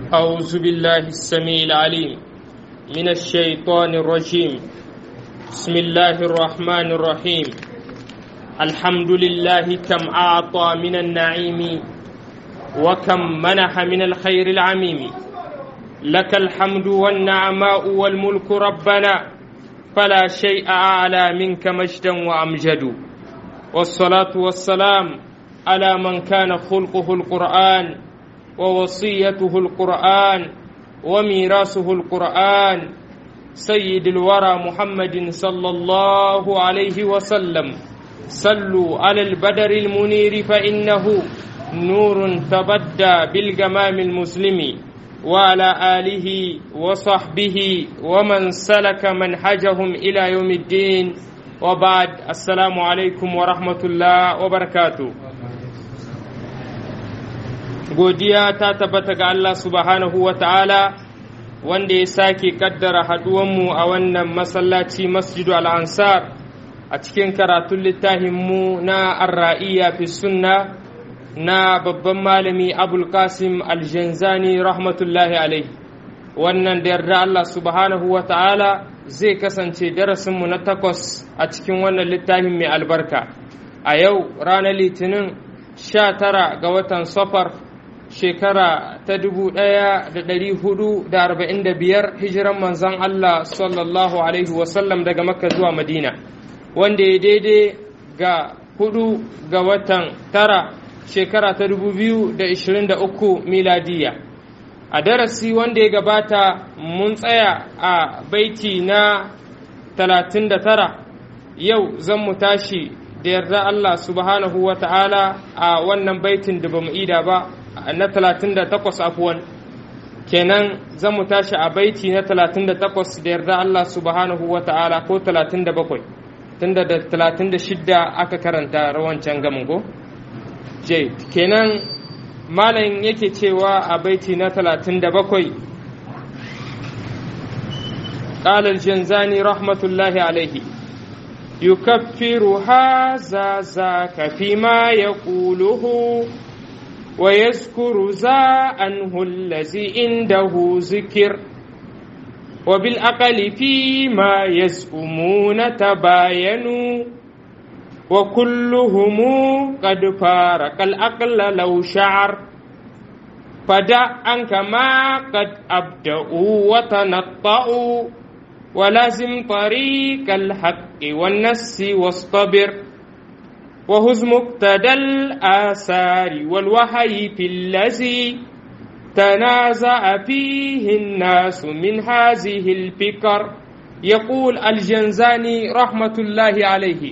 أعوذ بالله السميع العليم من الشيطان الرجيم بسم الله الرحمن الرحيم الحمد لله كم أعطى من النعيم وكم منح من الخير العميم لك الحمد والنعماء والملك ربنا فلا شيء أعلى منك مجدا وأمجد والصلاة والسلام على من كان خلقه القرآن ووصيته القرآن وميراثه القرآن سيد الورى محمد صلى الله عليه وسلم صلوا على البدر المنير فإنه نور تبدى بالجمام المسلم وعلى آله وصحبه ومن سلك منهجهم إلى يوم الدين وبعد السلام عليكم ورحمة الله وبركاته godiya ta tabbata ga Allah subhanahu wa ta'ala wanda ya sake kaddara haɗuwanmu a wannan masallaci masjidu al'ansar a cikin karatun littafinmu na arra'iya fi sunna na babban malami abul qasim aljanzani rahmatullahi alaihi wannan da yarda Allah subhanahu wa ta'ala zai kasance darasinmu na takwas a cikin wannan littafin mai albarka a yau ranar litinin sha tara ga watan safar shekara ta dubu ɗaya da ɗari hudu da arba'in da biyar hijiran manzan Allah sallallahu alaihi wasallam daga makka zuwa madina wanda ya daidai ga hudu ga watan tara shekara ta dubu biyu da ishirin da uku miladiya a darasi wanda ya gabata mun tsaya a baiti na talatin da tara yau zan mu tashi da yarda Allah subhanahu wa ta'ala a wannan baitin da ba mu ida ba na 38 afuwan kenan zan mu tashi a baiti na 38 da yarda Allah subhanahu wa ta'ala ko 37 tunda da 36 aka karanta rawancan gamin ko je kenan malam yake cewa a baiti na 37 قال الجنزاني رحمة الله عليه يكفر هذا ذاك فيما يقوله ويذكر ذا عنه الذي عنده ذكر وبالأقل فيما يزعمون تباينوا وكلهم قد فارق الأقل لو شعر فدع عنك ما قد أبدأوا وتنطأوا ولازم طريق الحق والنس واصطبر وهز مقتدى الآثار والوحي في الذي تنازع فيه الناس من هذه الفكر يقول الجنزاني رحمة الله عليه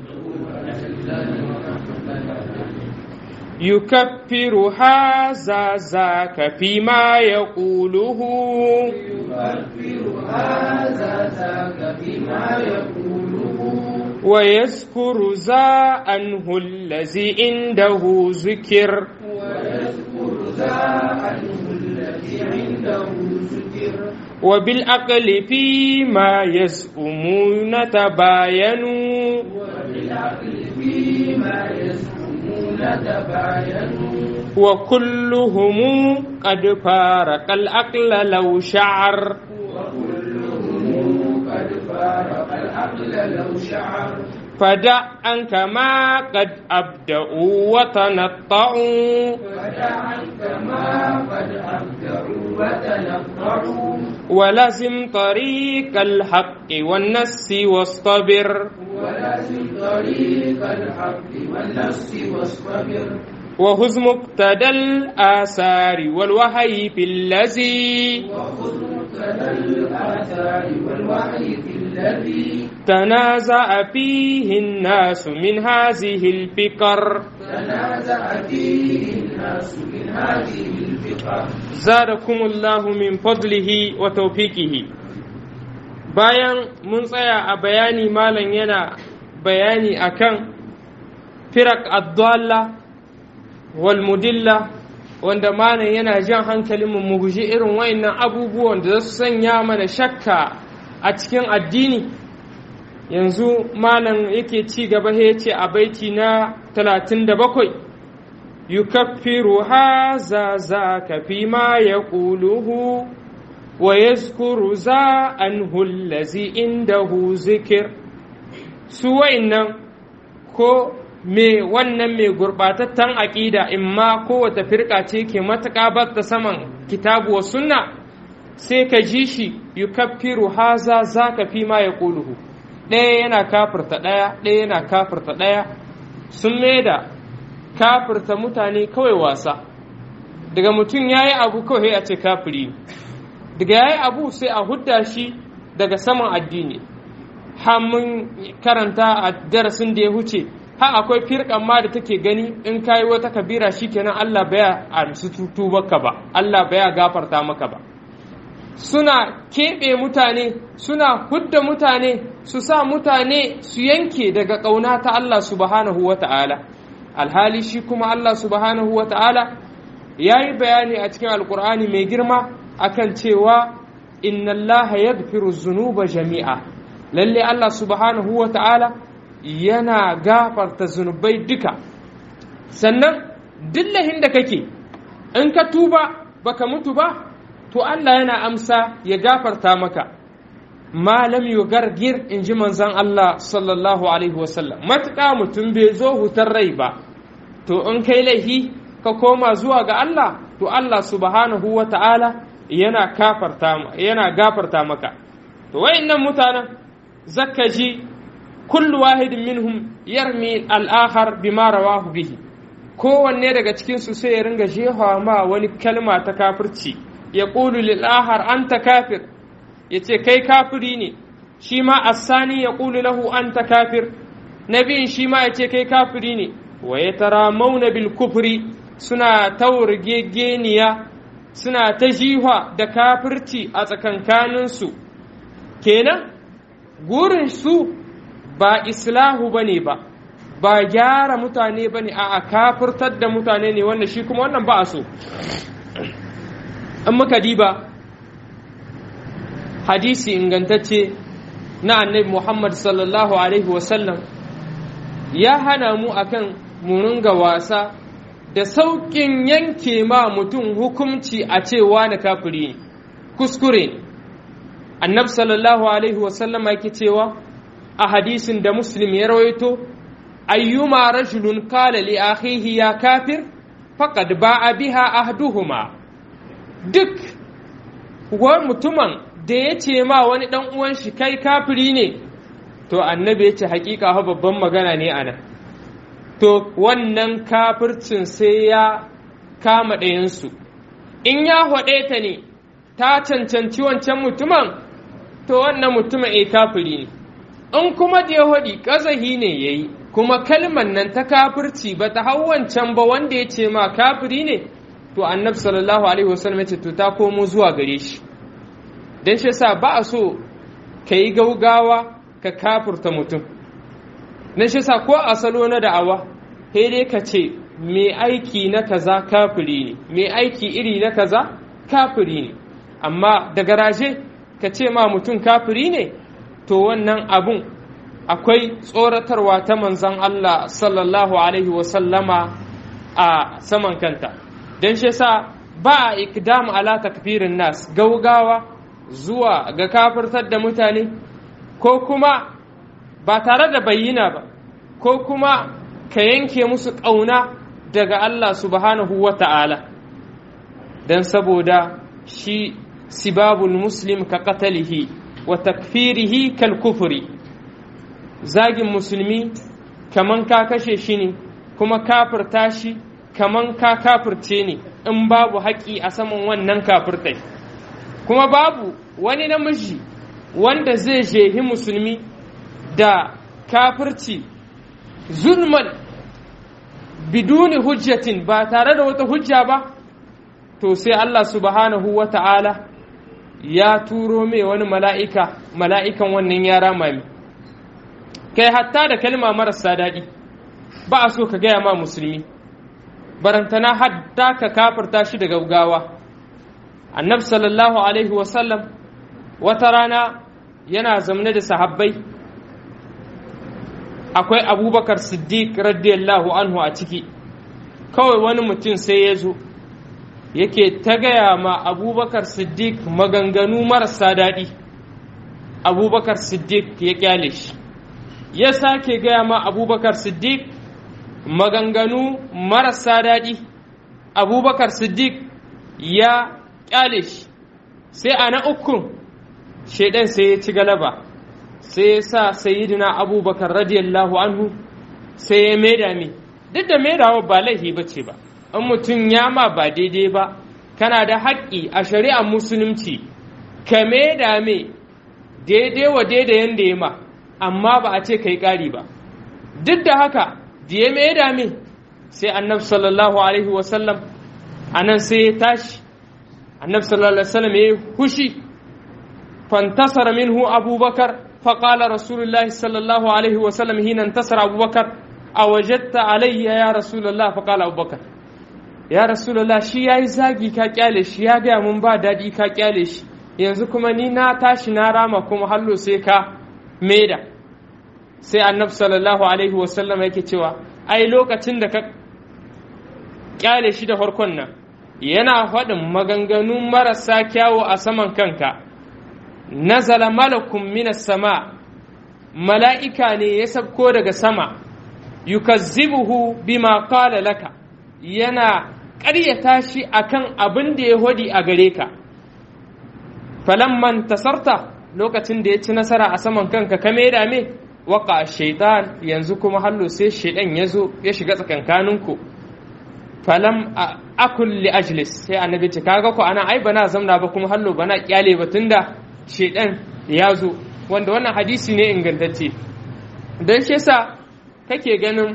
يكفر هذا ذاك فيما يقوله يكفر هذا ذاك فيما يقوله ويذكر ذا عنه الذي عنده ذكر ويذكر ذا عنه الذي عنده ذكر وبالعقل فيما يزعمون تباينوا وبالعقل فيما يزعمون تباينوا وكلهم قد فارق العقل لو شعر وكلهم قد فارق العقل لو شعر فدع عنك ما قد أبدأوا وتنطعوا فدع عنك ما قد أبدعوا وتنطعوا ولزم طريق الحق والنس واصطبر ولازم طريق الحق والنفس واصطبر وهز مقتدى الآثار والوحي في الذي وخذ مقتدى الآثار والوحي في الذي تنازع فيه الناس من هذه الفكر تنازع فيه الناس من هذه الفقر زادكم الله من فضله وتوفيقه bayan mun tsaya a bayani malam yana bayani akan firak addalla wal mudilla wanda malam yana jan hankalin mu guji irin wayannan abubuwan da su sanya mana shakka a cikin addini yanzu malam yake ci gaba ya ce a baiti na 37 يكفر هذا ذاك فيما يقوله ويذكر ذا عنه الذي عنده ذكر سوى ko me wannan mai gurɓatattan aƙida in ma kowace firka ce ke matuƙa ba ta saman kitabu wa sunna sai ka ji shi yukaffiru haza za ka fi ma ya ƙuluhu ɗaya yana kafirta ɗaya ɗaya yana kafirta ɗaya sun da kafirta mutane kawai wasa daga mutum ya yi abu kawai a ce kafiri daga ya yi abu sai a hudda shi daga saman addini har mun karanta a darasin da ya huce har akwai firkan ma da take gani in kayi wata kabira shikenan Allah baya amsu tutubarka ba Allah baya gafarta maka ba suna keɓe mutane suna hudda mutane su sa mutane su yanke daga ƙauna ta Allah subhanahu wa ta'ala alhali shi kuma Allah subhanahu wa ta'ala ya yi bayani a cikin alkur'ani mai girma akan cewa inna Allah ya zunuba jami'a lalle Allah subhanahu wa ta'ala yana gafarta zunubai duka sannan dillahin da kake in ka tuba baka mutu ba to Allah yana amsa ya gafarta maka malam yugargir in ji manzon Allah sallallahu alaihi wasallam matuƙa mutum bai zo hutar rai ba to in kai laihi ka koma zuwa ga Allah to Allah subhanahu wa ta'ala yana yana gafarta maka to wayannan mutanen zakka ji kullu wahidin minhum yarmi al-akhar bima rawahu bihi kowanne daga cikin su sai ya ringa jehawa ma wani kalma ta kafirci ya qulu lil akhar anta kafir yace kai kafiri ne shi ma asani ya qulu lahu anta kafir nabiyin shi ma yace kai kafiri ne wa yataramawna bil kufri suna taurgegeniya suna ta jihwa da kafirci a tsakankaninsu kenan gurin su ba islahu ba ne ba ba gyara mutane ba ne a kafirtar da mutane ne wanda shi kuma wannan ba a so an muka diba hadisi ingantacce na annabi muhammad sallallahu alaihi wasallam ya hana mu akan mu wasa da sauƙin yanke ma mutum hukumci a cewa na kafiri ne kuskure ne annabi sallallahu alaihi wasallama yake cewa a hadisin da muslim ya rawaito ayyuma rajulun qala li akhihi ya kafir faqad ba'a biha ahduhuma duk wa mutumin da ya ce ma wani dan uwan shi kai kafiri ne to annabi ya ce hakika ha babban magana ne ana to wannan kafircin sai ya kama ɗayansu in ya haɗe ta ne ta cancanci wancan mutumin to wannan mutumin a kafiri ne in kuma da yahudi ƙazahi ne ya yi kuma kalman nan ta kafirci ba ta hau wancan ba wanda ya ce ma kafiri ne to annabi sallallahu alaihi wasallam ya ce to ta komo zuwa gare shi dan shi yasa ba a so ka yi gaugawa ka kafurta mutum dan shi yasa ko a salo na da'awa sai dai ka ce me aiki na kaza kafiri ne me aiki iri na kaza kafiri ne amma da garaje ka ce ma mutum kafiri ne to wannan abun akwai tsoratarwa ta manzan Allah sallallahu Alaihi wasallama a saman kanta don shi sa ba a ikdam ala takfirin nas gaugawa zuwa ga kafirtar da mutane ko kuma ba tare da bayyana ba ko kuma ka yanke musu ƙauna daga Allah subhanahu wa ta'ala don saboda shi sibabul muslim ka qatalihi wa takfirihi kal kufuri zagin musulmi kaman ka kashe shi ne kuma kafirta shi kaman ka kafirce ne in babu haƙi a saman wannan kafirtai kuma babu wani namiji wanda zai jehi musulmi da kafirci zulman biduni hujjatin ba tare da wata hujja ba to sai Allah subhanahu wa ta'ala ya turo mai wani mala'ika mala'ikan wannan yara mami kai hatta da kalma marasa daɗi ba a so ka gaya ma musulmi barantana hadda ka kafarta shi da gaugawa annab sallallahu alaihi wasallam wata rana yana zamne da sahabbai akwai abubakar siddiq radiyallahu anhu a ciki kawai wani mutum sai ya zo yake ta gaya ma abubakar siddiq maganganu marasa daɗi abubakar siddiq ya kyale shi ya sake gaya ma abubakar siddiq maganganu marasa daɗi abubakar siddiq ya kyale shi sai a na ukun shaidan sai ya ci galaba sai ya sa sayidina abubakar radiyallahu anhu sai ya maida mi duk da maidawa ba laifi ba ce ba in mutum ya ma ba daidai ba kana da haƙƙi a shari'ar musulunci ka maida me daidai wa daidai yanda ya ma amma ba a ce ka yi ƙari ba duk da haka da ya maida me sai annabi sallallahu alaihi wasallam a nan sai ya tashi annabi sallallahu alaihi wasallam ya yi hushi fantasara minhu abubakar فقال رسول الله صلى الله عليه وسلم حين انتصر أبو بكر أوجدت علي يا رسول الله فقال أبو بكر يا رسول الله شي yayi zagi ka kyale shi ya gaya mun ba daɗi ka kyale shi yanzu kuma ni na tashi na rama kuma hallo sai ka maida sai annabi sallallahu alaihi wasallam yake cewa ai lokacin da ka kyale shi da farkon nan yana faɗin maganganu marasa kyawu a saman kanka nazala malakun minas sama mala'ika ne ya sabko daga sama yukazzibuhu bima qala laka yana ƙaryata shi akan abin da ya hodi a gare ka falamman tasarta lokacin da ya ci nasara a saman kanka ka da me waka shaitan yanzu kuma hallo sai shaidan ya zo ya shiga tsakankaninku falam akul li ajlis sai annabi ce kaga ko ana ai bana zamna ba kuma hallo bana kyale ba tunda shaidan ya zo wanda wannan hadisi ne ingantacce don shi yasa kake ganin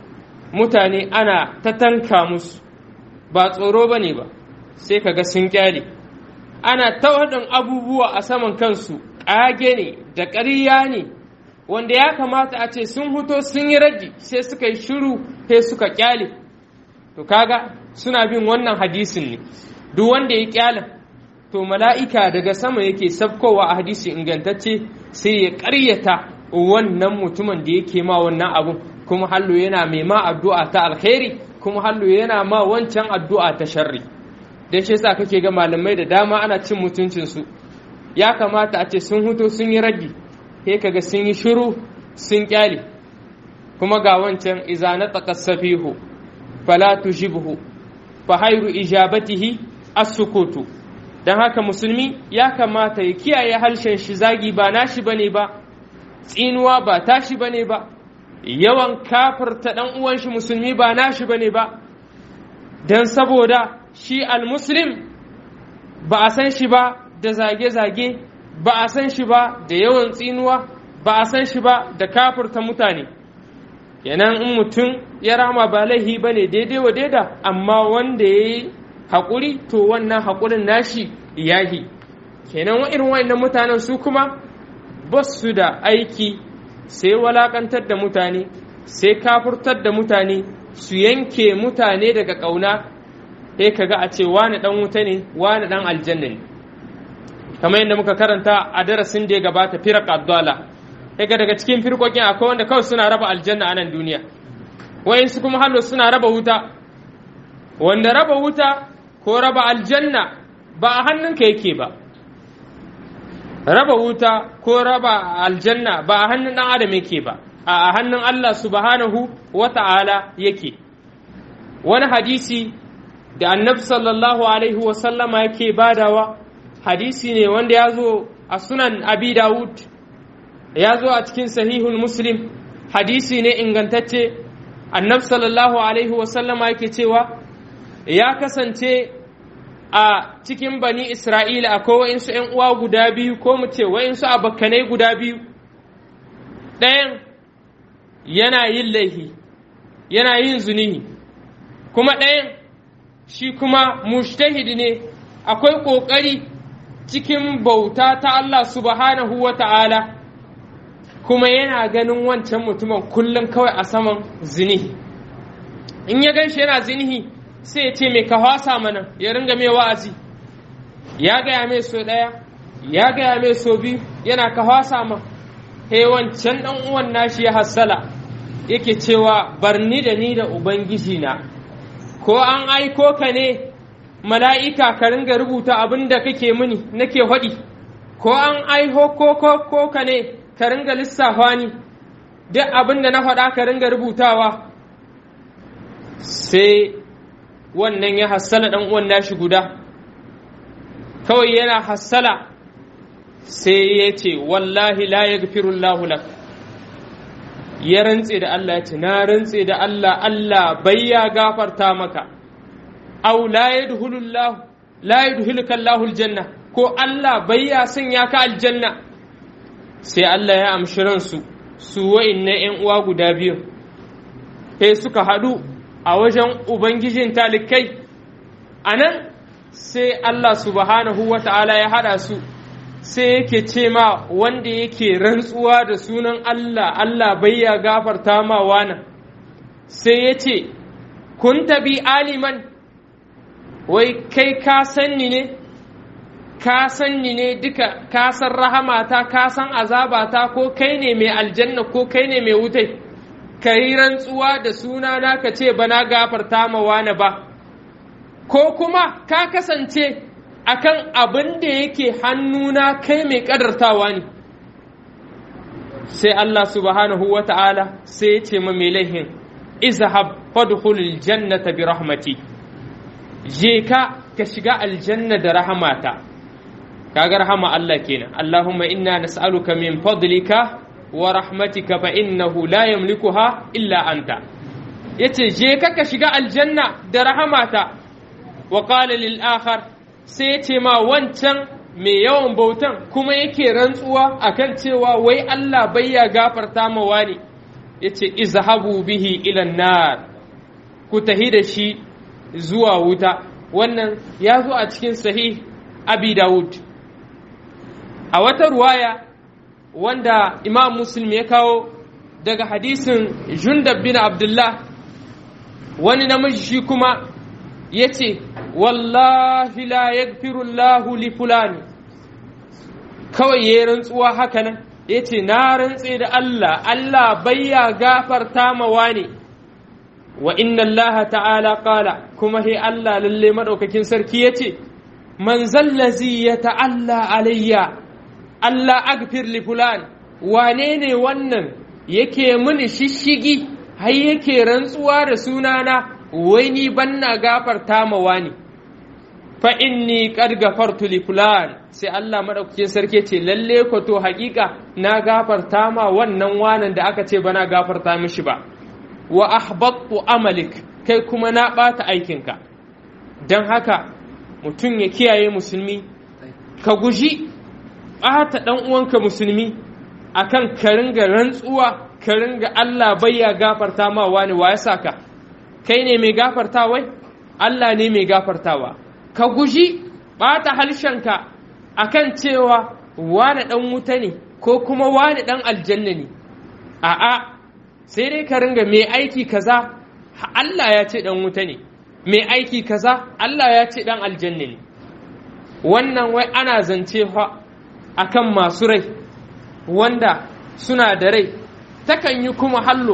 mutane ana ta tanka musu ba tsoro ba ne ba sai kaga sun kyale ana ta waɗin abubuwa a saman kansu ƙage ne da ƙarya ne wanda ya kamata a ce sun huto sun yi raddi sai suka yi shiru sai suka kyale to kaga suna bin wannan hadisin ne duk wanda ya kyala to mala'ika daga sama yake sabkowa a hadisi ingantacce sai ya ƙaryata wannan mutumin da yake ma wannan abun kuma hallo yana mai ma addu'a ta alkhairi kuma hallo yana ma wancan addu'a ta sharri dan shi yasa kake ga malamai da dama ana cin mutuncinsu ya kamata a ce sun huto sun yi raddi sai kaga sun yi shiru sun kyale kuma ga wancan iza na taqassafihu fala tujibhu fa hayru ijabatihi as-sukutu dan haka musulmi ya kamata ya kiyaye harshen shi zagi ba nashi bane ba tsinuwa ba tashi bane ba yawan kafirta dan uwan shi musulmi ba nashi bane ba dan saboda shi al-muslim ba a san shi ba da zage-zage ba a san shi ba da yawan tsinuwa ba a san shi ba da kafurta mutane yanan in mutum ya rama ba laihi ba ne daidai wa daida amma wanda ya yi haƙuri to wannan haƙurin nashi yahi kenan wa irin wa'annan mutanen su kuma ba su da aiki sai walakantar da mutane sai kafurtar da mutane su yanke mutane daga ƙauna sai kaga a ce wani ɗan wuta ne wani ɗan aljanna ne kamar yadda muka karanta a darasin da ya gabata firak abdala daga daga cikin firkokin akwai wanda kawai suna raba aljanna a nan duniya wayansu kuma hallo suna raba wuta wanda raba wuta ko raba aljanna ba a hannunka yake ba raba wuta ko raba aljanna ba a hannun ɗan adam yake ba a hannun Allah subhanahu wa ta'ala yake wani hadisi da annabi sallallahu alaihi wa sallama yake badawa hadisi ne wanda ya zo a sunan abi dawud ya zo a cikin sahihul muslim hadisi ne ingantacce annab sallallahu alaihi wasallama yake cewa ya kasance a cikin bani isra'ila akwai wa'insu ‘yan uwa guda biyu ko mu ce wa'insu abokanai guda biyu ɗayan yana yin laihi yana yin zunihi kuma ɗayan shi kuma mushtahidi ne akwai ƙoƙari cikin bauta ta Allah subhanahu wa ta'ala kuma yana ganin wancan mutumin kullum kawai a saman zinihi in ya gan shi yana zinihi sai ya ce mai ka hwasa mana ya ringa mai wa'azi ya gaya mai so ɗaya ya gaya mai so biyu yana ka hwasa ma he wancan ɗan uwan nashi ya hassala yake cewa barni da ni da ubangiji na ko an aiko ka ne mala'ika ka ringa rubuta abin da kake mini nake haɗi ko an aiho ko ko ka ne ka ringa lissafa ni duk abin da na faɗa ka ringa rubutawa sai wannan ya hassala ɗan uwan nashi guda kawai yana hassala sai ya ce wallahi la ya gafirullahu lak ya rantse da Allah ya ce na rantse da Allah Allah bai ya gafarta maka au la yadkhulullahu la yadkhuluka Allahu aljanna ko Allah bai ya sanya ka aljanna sai Allah ya amshi ransu su wa'inna ƴan uwa guda biyu sai suka haɗu a wajen ubangijin talikai anan sai Allah subhanahu wa ta'ala ya haɗa su sai yake ce ma wanda yake rantsuwa da sunan Allah Allah bai ya gafarta ma wana sai ya ce kun tabi aliman wai kai ka sanni ne ka sanni ne duka ka san rahamata ka san azabata ko kai ne mai aljanna ko kai ne mai wutai ka yi rantsuwa da sunana ka ce bana gafarta ma wana ba ko kuma ka kasance akan abin da yake hannuna kai mai kadartawa ne sai Allah subhanahu wa ta'ala sai ya ce ma mai laihin izhab fadkhulul jannata bi rahmati je ka ka shiga aljanna da rahamata kaga rahama Allah kenan Allahumma inna nas'aluka min fadlika wa rahmatika fa innahu la yamlikuha illa anta yace je ka ka shiga aljanna da rahamata wa qala lil akhar sai ya ce ma wancan mai yawan bautan kuma yake rantsuwa akan cewa wai Allah bai ya gafarta ma wani ya ce izhabu bihi ilan nar ku tahi da shi zuwa wuta wannan ya zo a cikin sahih abi dawud a wata ruwaya wanda imam muslim ya kawo daga hadisin jundab bin abdullah wani namiji shi kuma ya ce wallahi la yaghfirullahu li fulani kawai ya rantsuwa haka nan ya ce na rantse da Allah Allah bayya gafarta ma wani wa inna Allah ta'ala qala kuma he Allah lalle madaukakin sarki ya ce man zallazi ya ta'alla alayya Allah agfir li fulan wane ne wannan yake mini shishigi har yake rantsuwa da sunana wai ni banna gafarta ma wani fa inni qad gafartu li fulan sai Allah madaukakin sarki ce lalle ko to hakika na gafarta ma wannan wanan da aka ce bana gafarta mishi ba wa ahbattu amalik kai kuma na bata aikinka dan haka mutum ya kiyaye musulmi ka guji bata dan uwanka musulmi akan ka ringa rantsuwa ka ringa Allah bai ya gafarta ma wani wa ya saka kai ne mai gafarta wai Allah ne mai gafartawa ka guji ɓata harshenka a kan cewa wane ɗan wuta ne ko kuma wane ɗan aljanna ne a'a sai dai ka ringa mai aiki kaza Allah ya ce ɗan wuta ne mai aiki kaza Allah ya ce ɗan aljanna ne wannan wai ana zance fa akan masu rai wanda suna da rai takan yi kuma hallo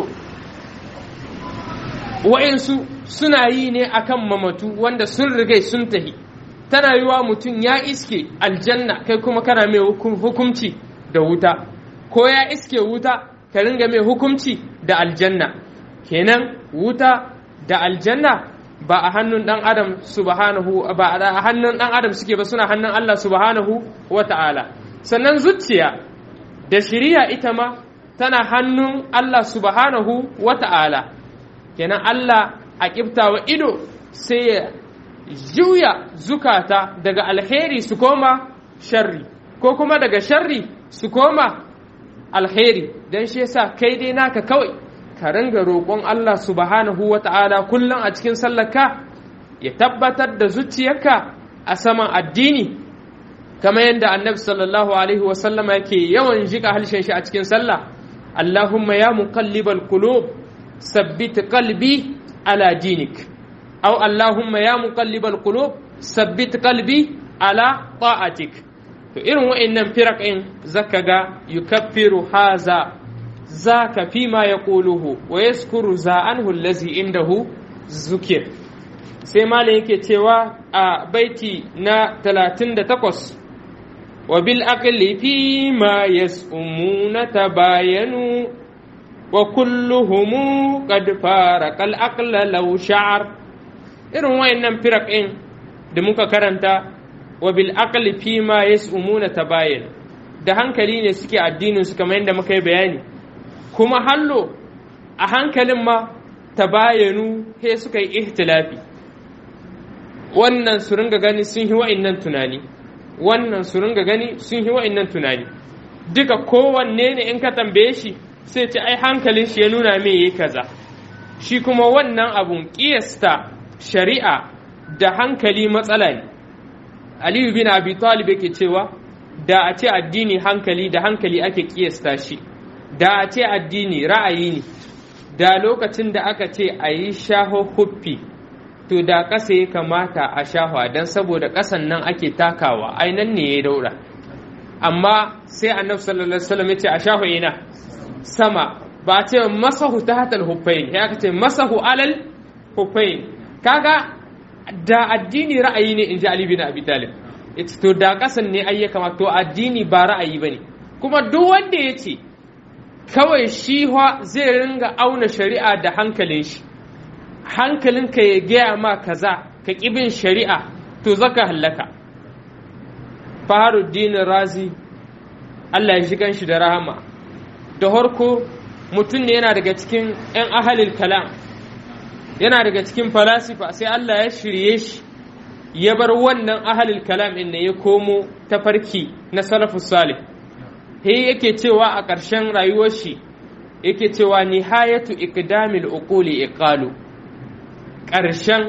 wa'insu suna yi ne akan mamatu wanda sun rigai sun tahi tana yi wa mutum ya iske aljanna kai kuma kana mai hukumci da wuta ko ya iske wuta ka ringa mai hukumci da aljanna kenan wuta da aljanna ba a hannun dan adam subhanahu ba a hannun dan adam suke ba suna hannun Allah subhanahu wa ta'ala sannan zuciya da shiriya ita ma tana hannun Allah subhanahu wa ta'ala kenan Allah a ƙiftawa ido sai ya juya zukata daga alheri su koma sharri ko kuma daga sharri su koma alheri don shi yasa kai dai naka kawai ka ringa roƙon Allah subhanahu wa ta'ala kullum a cikin sallarka ya tabbatar da zuciyarka a saman addini kamar yadda annabi sallallahu alaihi wasallama yake yawan jika halshen shi a cikin sallah Allahumma ya muqallibal qulub sabbit qalbi ala dinik aw Allahumma ya muqallibal qulub sabbit qalbi ala ta'atik to irin wa'annan firaqin zaka ga yukaffiru haza zaka fi ma yaquluhu wa yaskuru za anhu allazi indahu zukir sai malam yake cewa a baiti na 38 wa bil aqli fi ma yas'umuna tabayanu wa kulluhum qad farqa al aqla law sha'ar irin wayannan firaqin da muka karanta wa bil aqli fi ma yas'umuna tabayanu da hankali ne suke addinin su kamar yadda muka yi bayani kuma hallo a hankalin ma tabayanu he suka yi ihtilafi wannan su ringa gani sun yi wa'innan tunani wannan su ringa gani sun yi wa'innan tunani duka kowanne ne in ka tambaye shi sai ce ai hankalin shi ya nuna me yi kaza shi kuma wannan abun kiyasta shari'a da hankali matsala ne aliyu bin abi talib yake cewa da a ce addini hankali da hankali ake kiyasta shi da a ce addini ra'ayi ne da lokacin da aka ce a yi shaho huffi to da ƙasa ya kamata a shahwa don saboda ƙasan nan ake takawa ai nan ne ya daura amma sai annabi sallallahu alaihi wasallam ya ce a shahwa ina sama ba a ce masahu ta hatal huffain ya aka ce masahu alal huffain kaga da addini ra'ayi ne in ji ali bin abi talib to da ƙasan ne ai ya kamata to addini ba ra'ayi bane kuma duk wanda ya ce kawai shi zai ringa auna shari'a da hankalin shi hankalinka ya gaya ma kaza ka bin shari'a to zaka hallaka faharuddin razi Allah ya shigan shi da rahama da harko mutum ne yana daga cikin 'yan ahalil kalam yana daga cikin falasifa sai Allah ya shirye shi ya bar wannan ahalil kalam ɗin ne ya komo tafarki na salafus salih he yake cewa a ƙarshen rayuwar shi yake cewa nihayatu iqdamil uquli iqalu ƙarshen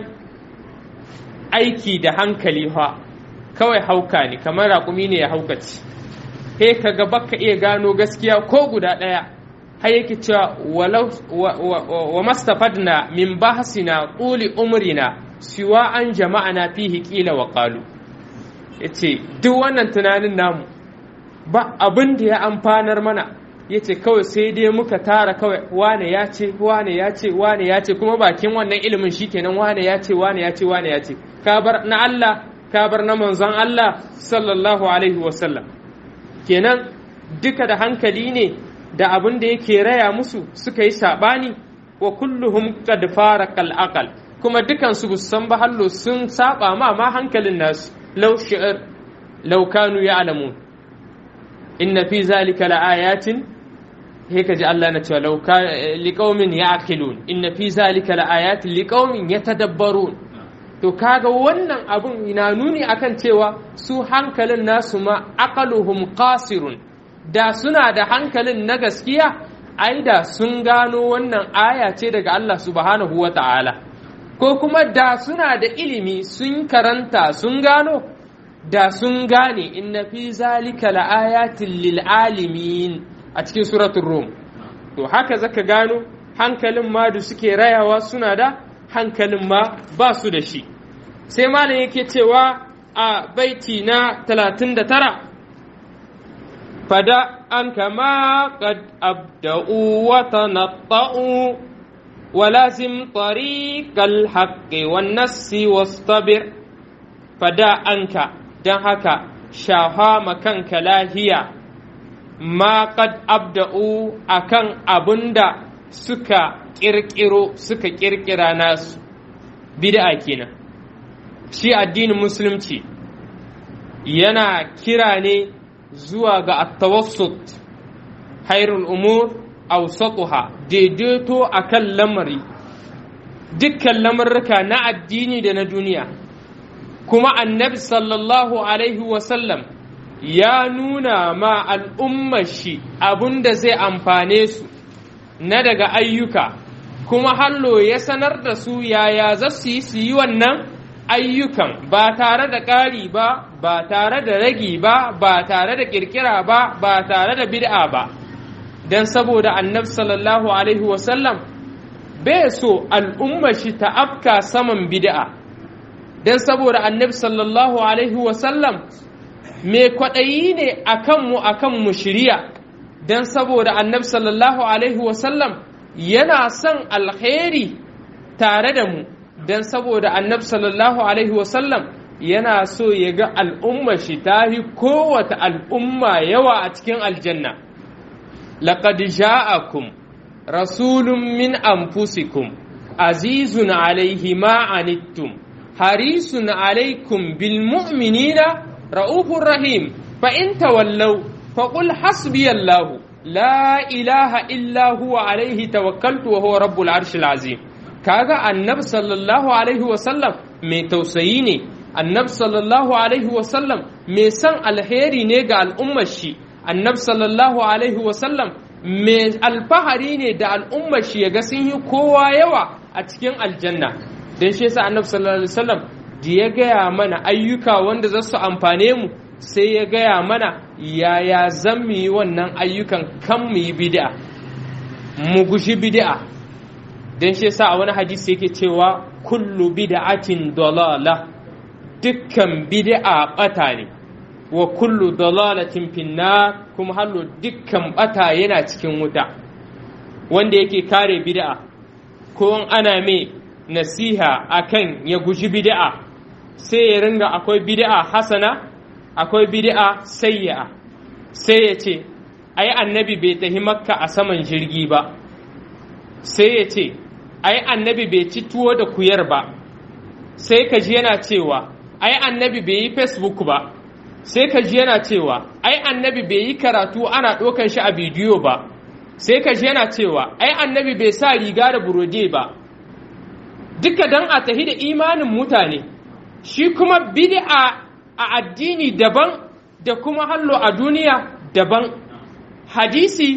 aiki da hankali fa kawai hauka ne kamar raƙumi ne ya haukaci he kaga baka iya gano gaskiya ko guda ɗaya har yake cewa walau wa mastafadna min bahsina quli umrina siwa an jama'ana fihi qila wa qalu yace duk wannan tunanin namu ba abin da ya amfanar mana ya ce kawai sai dai muka tara kawai wane ya ce wane ya ce wane ya ce kuma bakin wannan ilimin shikenan wane ya ce wane ya ce wane ya ce ka bar na Allah ka bar na manzon Allah sallallahu alaihi wasallam kenan duka da hankali ne da abin da yake raya musu suka yi sabani wa kulluhum qad farqa al kuma dukan su san ba hallo sun saba ma ma hankalin nasu law shi'r law kanu ya'lamun inna fi zalika laayatin he kaji Allah na cewa lauka liqaumin ya'qilun inna fi zalika laayatin liqaumin yatadabbarun to kaga wannan abun ina nuni akan cewa su hankalin nasu ma aqaluhum qasirun da suna da hankalin na gaskiya ai da sun gano wannan aya ce daga Allah subhanahu wata'ala ko kuma da suna da ilimi sun karanta sun gano da sun gane inna fi zalika la'ayatin lil alimin a cikin suratul rum to haka zaka gano hankalin ma da suke rayawa suna da hankalin ma ba su da shi sai malam yake cewa a baiti na 39 fada an kama qad abda'u wa tanatta'u ولازم طريق الحق والنس واصطبر فدا أنك don haka shafa makanka lahiya ma kad abda'u akan abun da suka ƙirƙiro suka ƙirƙira nasu bid'a kenan shi addinin musulunci yana kira ne zuwa ga at-tawassut hairul umur awsatuha daidaito akan lamari dukkan lamarruka na addini da na duniya kuma annabi sallallahu alaihi wasallam ya nuna ma al'ummar shi abun da zai amfane su na daga ayyuka kuma hallo ya sanar da su yaya za su yi su yi wannan ayyukan ba tare da ƙari ba ba tare da ragi ba ba tare da ƙirƙira ba ba tare da bid'a ba don saboda annabi sallallahu alaihi wasallam bai so al'ummar shi ta afka saman bid'a don saboda annabi sallallahu alaihi wasallam mai kwaɗayi ne a kanmu a kanmu shirya don saboda annabi sallallahu alaihi wasallam yana son alkhairi tare da mu dan saboda annabi sallallahu alaihi wasallam yana so ya ga al'umma shi ta yi kowace al'umma yawa a cikin aljanna laqad ja'akum rasulun min anfusikum azizun alaihi ma anittum harisun alaikum bil mu'minina ra'ufur rahim fa in tawallaw faqul hasbiyallahu la ilaha illa huwa alaihi tawakkaltu wa huwa rabbul arshil azim kaga annabi sallallahu alaihi wa sallam mai tausayi ne annabi sallallahu alaihi wa sallam mai san alheri ne ga al'ummar shi annabi sallallahu alaihi wa sallam mai alfahari ne da al'ummar shi ya ga sun yi kowa yawa a cikin aljanna don shi yasa annabi sallallahu alaihi wasallam da ya gaya mana ayyuka wanda za su amfane mu sai ya gaya mana yaya zan mu yi wannan ayyukan kan mu yi bid'a mu gushi bid'a don shi yasa a wani hadisi yake cewa kullu bid'atin dalala dukkan bid'a bata ne wa kullu dalalatin finnar kuma hallo dukkan bata yana cikin wuta wanda yake kare bid'a ko ana mai nasiha akan ya guji bid'a sai ya ringa akwai bid'a hasana akwai bid'a sayya sai ya ce ai annabi bai tahi makka a saman jirgi ba sai ya ce ai annabi bai ci tuwo da kuyar ba sai ka ji yana cewa ai annabi bai yi facebook ba sai ka ji yana cewa ai annabi bai yi karatu ana ɗaukan shi a bidiyo ba sai ka ji yana cewa ai annabi bai sa riga da burode ba duka dan a tahi da imanin mutane shi kuma bid'a a addini daban da kuma hallo a duniya daban hadisi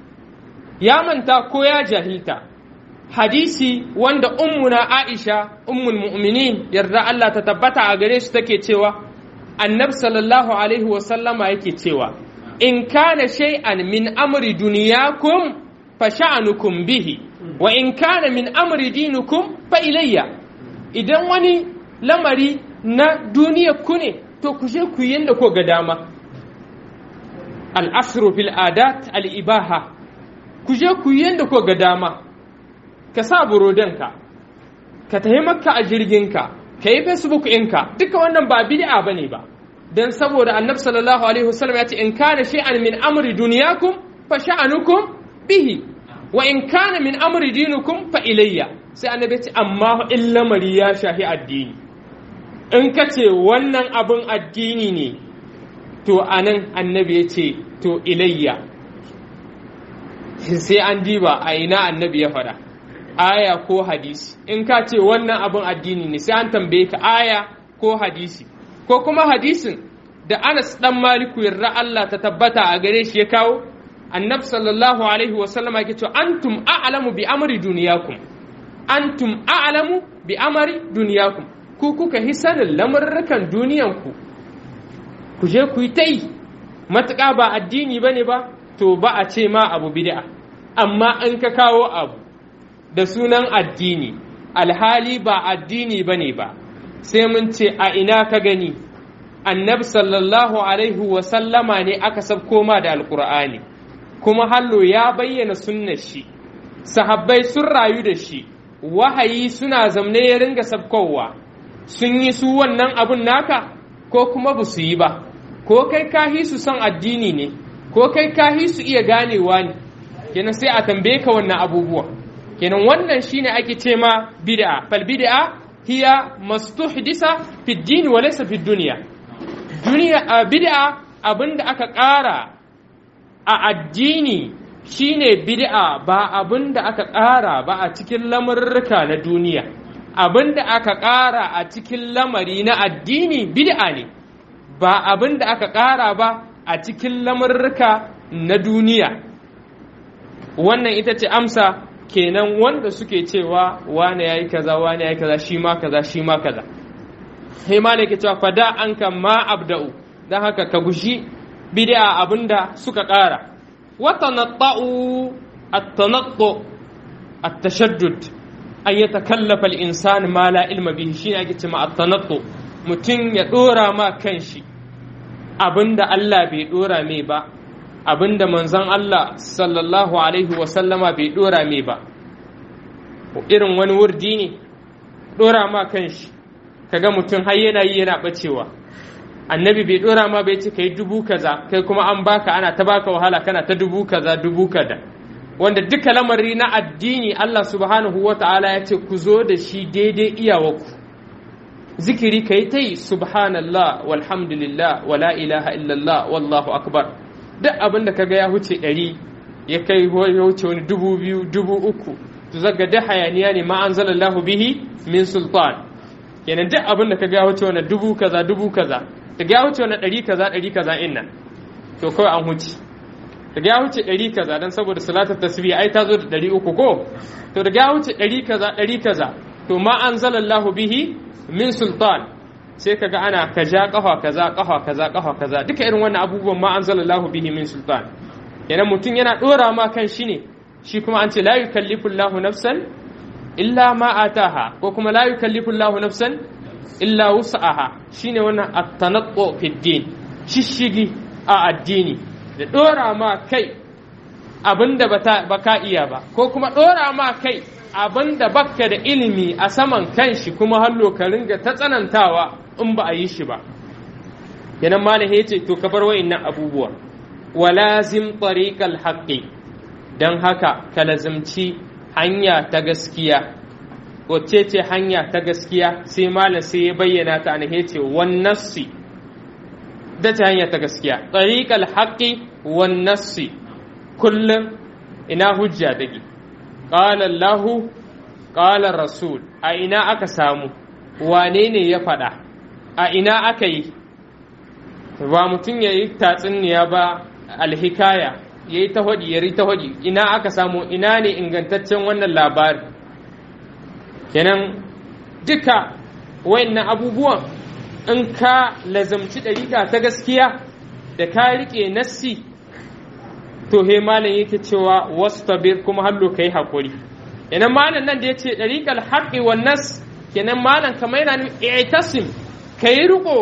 ya manta ko ya jahilta hadisi wanda ummuna aisha ummul mu'minin yarda Allah ta tabbata a gare shi take cewa annabi sallallahu alaihi wasallama yake cewa in kana shay'an min amri duniyakum fa sha'anukum bihi wa in kana min amri dinukum fa ilayya idan wani lamari na duniya ku ne to ku je ku yanda ko ga dama al-asru fil adat al-ibaha ku je ku yanda ko ga dama ka sa burodanka ka tafi makka a jirginka ka yi facebook ɗinka duka wannan ba bid'a bane ba dan saboda annabi sallallahu alaihi wasallam ya ce in kana shay'an min amri dunyakum fa sha'anukum bihi wa in kana min amri dinukum fa ilayya sai annabi ce amma in lamari ya shahi addini in ka ce wannan abin addini ne to anan annabi ya ce to ilayya sai an diba a ina annabi ya faɗa aya ko hadisi in ka ce wannan abin addini ne sai an tambaye ka aya ko hadisi ko kuma hadisin da Anas dan Maliku yarda Allah ta tabbata a gare shi ya kawo annabi sallallahu alaihi wa sallama yake cewa antum a'lamu bi amri duniyakum antum a'lamu bi amri duniyakum ku kuka hi sanin lamurrukan duniyanku ku je ku yi ta yi matuƙa ba addini ba ne ba to ba a ce ma abu bid'a amma in ka kawo abu da sunan addini alhali ba addini ba ne ba sai mun ce a ina ka gani annabi sallallahu alaihi wasallama ne aka sabko ma da alkur'ani kuma hallo ya bayyana sunnar shi sahabbai sun rayu da shi wahayi suna zamne ya ringa sabkowa sun yi su wannan abun naka ko kuma ba su yi ba ko kai kahi su son addini ne ko kai kahi su iya ganewa ne kenan sai a tambaye ka wannan abubuwa kenan wannan shine ake ce ma bid'a fal bid'a hiya mastuhdisa fi din wa laysa fi dunya duniya bid'a abinda aka ƙara a addini shine bid'a ba abinda aka ƙara ba a cikin lamurruka na duniya abinda aka ƙara a cikin lamari na addini bid'a ne ba abinda aka ƙara ba a cikin lamurruka na duniya wannan ita ce amsa kenan wanda suke cewa wane yayi kaza wane yayi kaza shi ma kaza shi ma kaza sai ma ne ke cewa fada an kan ma abda'u dan haka ka gushi bid'a abinda suka ƙara wa tanatta'u at-tanattu at-tashaddud an yatakallafa al-insan ma la ilma bihi shine ake cewa at-tanattu mutum ya dora ma kanshi abinda Allah bai dora mai ba abinda manzon Allah sallallahu alaihi wasallama bai dora mai ba irin wani wurdi ne dora ma kanshi kaga mutum har yana yi yana bacewa annabi bai dora ma bai ce kai dubu kaza kai kuma an baka ana ta baka wahala kana ta dubu kaza dubu kada wanda duka lamari na addini Allah subhanahu wa ta'ala ya ce ku zo da shi daidai iyawarku zikiri ka yi ta yi subhanallah walhamdulillah wala ilaha illallah wallahu akbar duk abin da kaga ya huce ɗari ya kai ya wuce wani dubu biyu dubu uku to zaga da hayaniya ne ma anzalallahu bihi min sultan kenan duk abin da kaga ya wuce wani dubu kaza dubu kaza daga ya wuce wani ɗari kaza ɗari kaza inna to kawai an huce daga ya wuce ɗari kaza don saboda salatar tasbih ai ta zo da ɗari uku ko to daga ya wuce ɗari kaza ɗari kaza to ma anzalallahu bihi min sultan sai kaga ana kaja kafa kaza kafa kaza kafa kaza duka irin wannan abubuwan ma anzalallahu bihi min sultan yana mutum yana dora ma kan shi ne shi kuma an ce la yukallifu Allahu nafsan illa ma ataha ko kuma la yukallifu Allahu nafsan illa wus'aha shine wannan at-tanaqqu fi din shishigi a addini da dora ma kai abinda baka iya ba ko kuma dora ma kai abinda bakka da ilimi a saman kanshi kuma hallo ka ringa ta tsanantawa in ba a yi shi ba yanan malam ya ce to ka bar wa'innan abubuwa walazim tariqal haqqi dan haka ka lazimci hanya ta gaskiya wacce ce hanya ta gaskiya sai malam sai ya bayyana ta ne yace wan nassi da ta hanya ta gaskiya tariqal haqqi wan nassi kullum ina hujja take qala Allah qala rasul a ina aka samu wane ne ya faɗa a ina aka yi ba mutum ya yi tatsuniya ba alhikaya ya yi ta hodi ya ta hodi ina aka samu ina ne ingantaccen wannan labari kenan duka wayannan abubuwan in ka lazamci ɗariƙa ta gaskiya da ka riƙe nassi to he malam yake cewa wastabir kuma hallo kai hakuri kenan malam nan da yace ɗariƙal haqqi wan nas kenan malam kamar yana i'tasim kai riko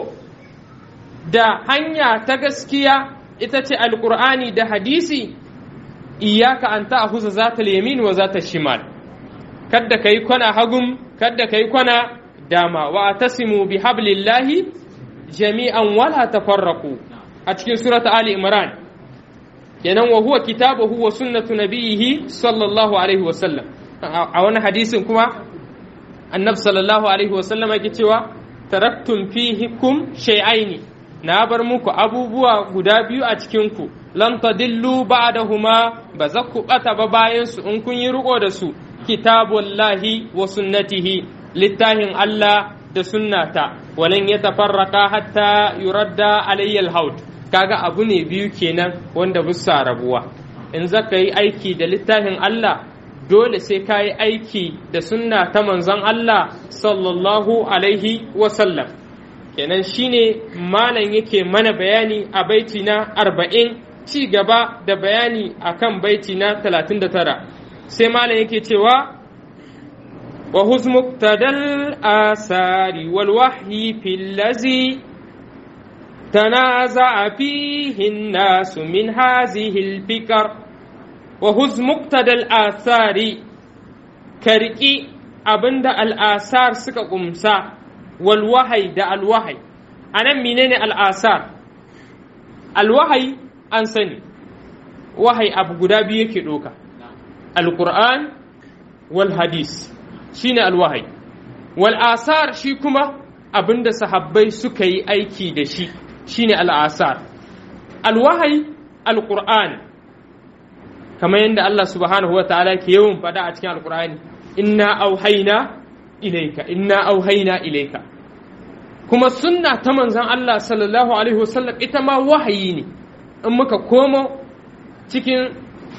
da hanya ta gaskiya ita ce alqur'ani da hadisi iyyaka an ta'khudha zata yamin wa zata shimal kadda kai kwana hagum kadda kai kwana dama wa atasimu bi hablillahi jami'an wala tafarraqu a cikin surata ali imran kenan wa huwa kitabuhu wa sunnatu nabiyhi sallallahu alaihi wa sallam a wani hadisin kuma annab sallallahu alaihi wa sallam yake cewa taraktum fihikum shay'aini na bar muku abubuwa guda biyu a cikin ku lan tadillu ba'dahuma ba za ku bata ba bayan su in kun yi riko da su kitabullahi wa sunnatihi littafin Allah da sunnata walan yatafarraqa hatta yuradda alayya alhaud kaga abu ne biyu kenan wanda bisa rabuwa in zaka yi aiki da littafin Allah dole sai ka yi aiki da sunna ta manzon Allah sallallahu alaihi wasallam kenan shine malam yake mana bayani a baiti na arba'in ci gaba da bayani akan baiti na talatin da tara sai malam yake cewa wa huzmuktadal asari wal wahyi fil lazi تنازع فيه الناس من هذه الفكر وهز مقتدى الآثار كرئي أبند الآثار سكا قمسا والوحي دا الوحي أنا منين الآثار الوحي أنسني وحي أبو قدابي يكي دوكا القرآن والحديث شين الوحي والآثار شيكما abinda sahabbai suka yi aiki da shi shine al'asar alwahai alƙur'an kamar yadda Allah subhanahu wa ta'ala ke yawan faɗa a cikin alƙur'ani inna auhaina ilaika inna auhaina ilaika kuma sunna ta manzon Allah sallallahu alaihi wasallam ita ma wahayi ne in muka komo cikin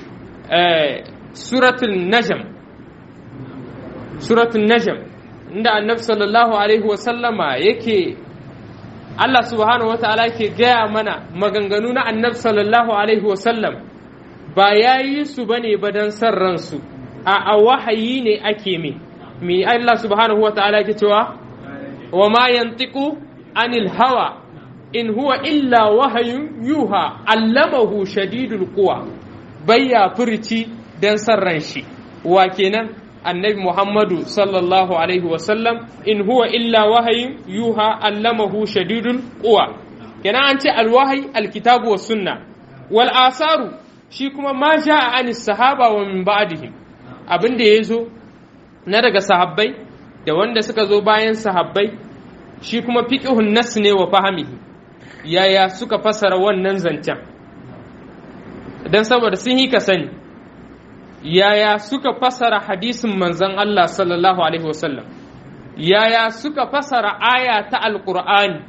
suratul najm suratul najm inda annabi sallallahu alaihi wasallama yake Allah subhanahu wa ta'ala ke gaya mana maganganu na annabi sallallahu alaihi wasallam ba ya yi su ba ne ba don san ransu a wahayi ne ake mi mi Allah subhanahu wa ta'ala ke cewa wa ma yantiqu anil hawa in huwa illa wahayun yuha allamahu shadidul quwa bayya furci dan san ran shi wa kenan annabi Muhammadu sallallahu alaihi wasallam in huwa illa wahayin yuha allamahu shadidul quwa kenan an ce alwahayi alkitabu wa sunna wal asaru shi kuma ma ja'a anis sahaba wa min ba'dihim abin da yazo na daga sahabbai da wanda suka zo bayan sahabbai shi kuma fiqhun nas ne wa fahimihi yaya suka fasara wannan zancen dan saboda sun yi ka sani yaya suka fasara hadisin manzon Allah sallallahu alaihi wasallam yaya suka fasara aya ta alqur'ani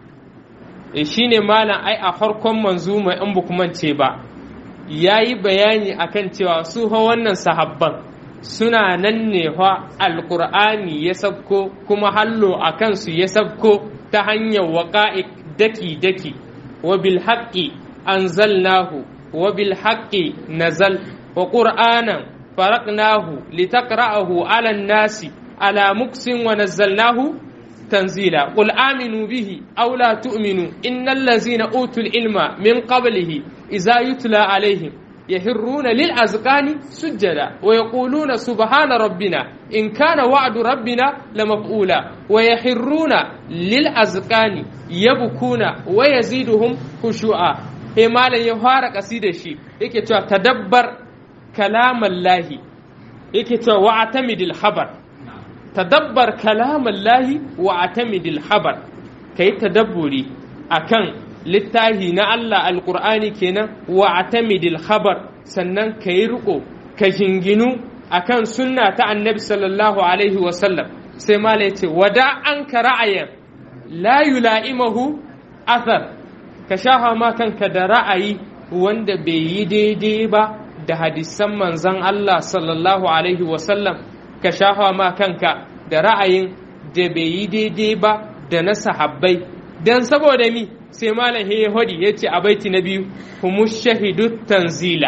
shi ne malam ai a farkon manzuma in bukumance ba ya yi bayani akan cewa su ha wannan sahabban suna nan ne fa alkur'ani ya sabko kuma hallo a kansu ya sabko ta hanyar waƙa'i daki-daki wa bil haƙƙi anzalnahu wa bil haƙƙi nazal wa ƙur'anan faraqnahu litaqra'ahu 'ala nasi ala muksin wa nazzalnahu تنزيلا قل آمنوا به أو لا تؤمنوا إن الذين أوتوا العلم من قبله إذا يتلى عليهم يهرون للأذقان سجدا ويقولون سبحان ربنا إن كان وعد ربنا لمفعولا ويحرون للأذقان يبكون ويزيدهم خشوعا هي مالا يفارق أسيد الشيء يكي تدبر كلام الله يكي واعتمد الخبر tadabbar kalaman lahi wa atamidil habar ka yi tadabburi a kan littahi na Allah alƙur'ani kenan wa atamidil habar sannan ka yi riko ka jinginu a kan sunna ta annabi sallallahu alaihi wasallam sai mala ce wada an ka ra'ayin la yula'imahu athar ka shafa ma kanka da ra'ayi wanda bai yi daidai ba da hadisan manzan Allah sallallahu alaihi wasallam ka shafa ma kanka da ra'ayin da bai yi daidai ba da na sahabbai don saboda mi sai malam ya hodi ya ce a baiti na biyu humu shahidu tanzila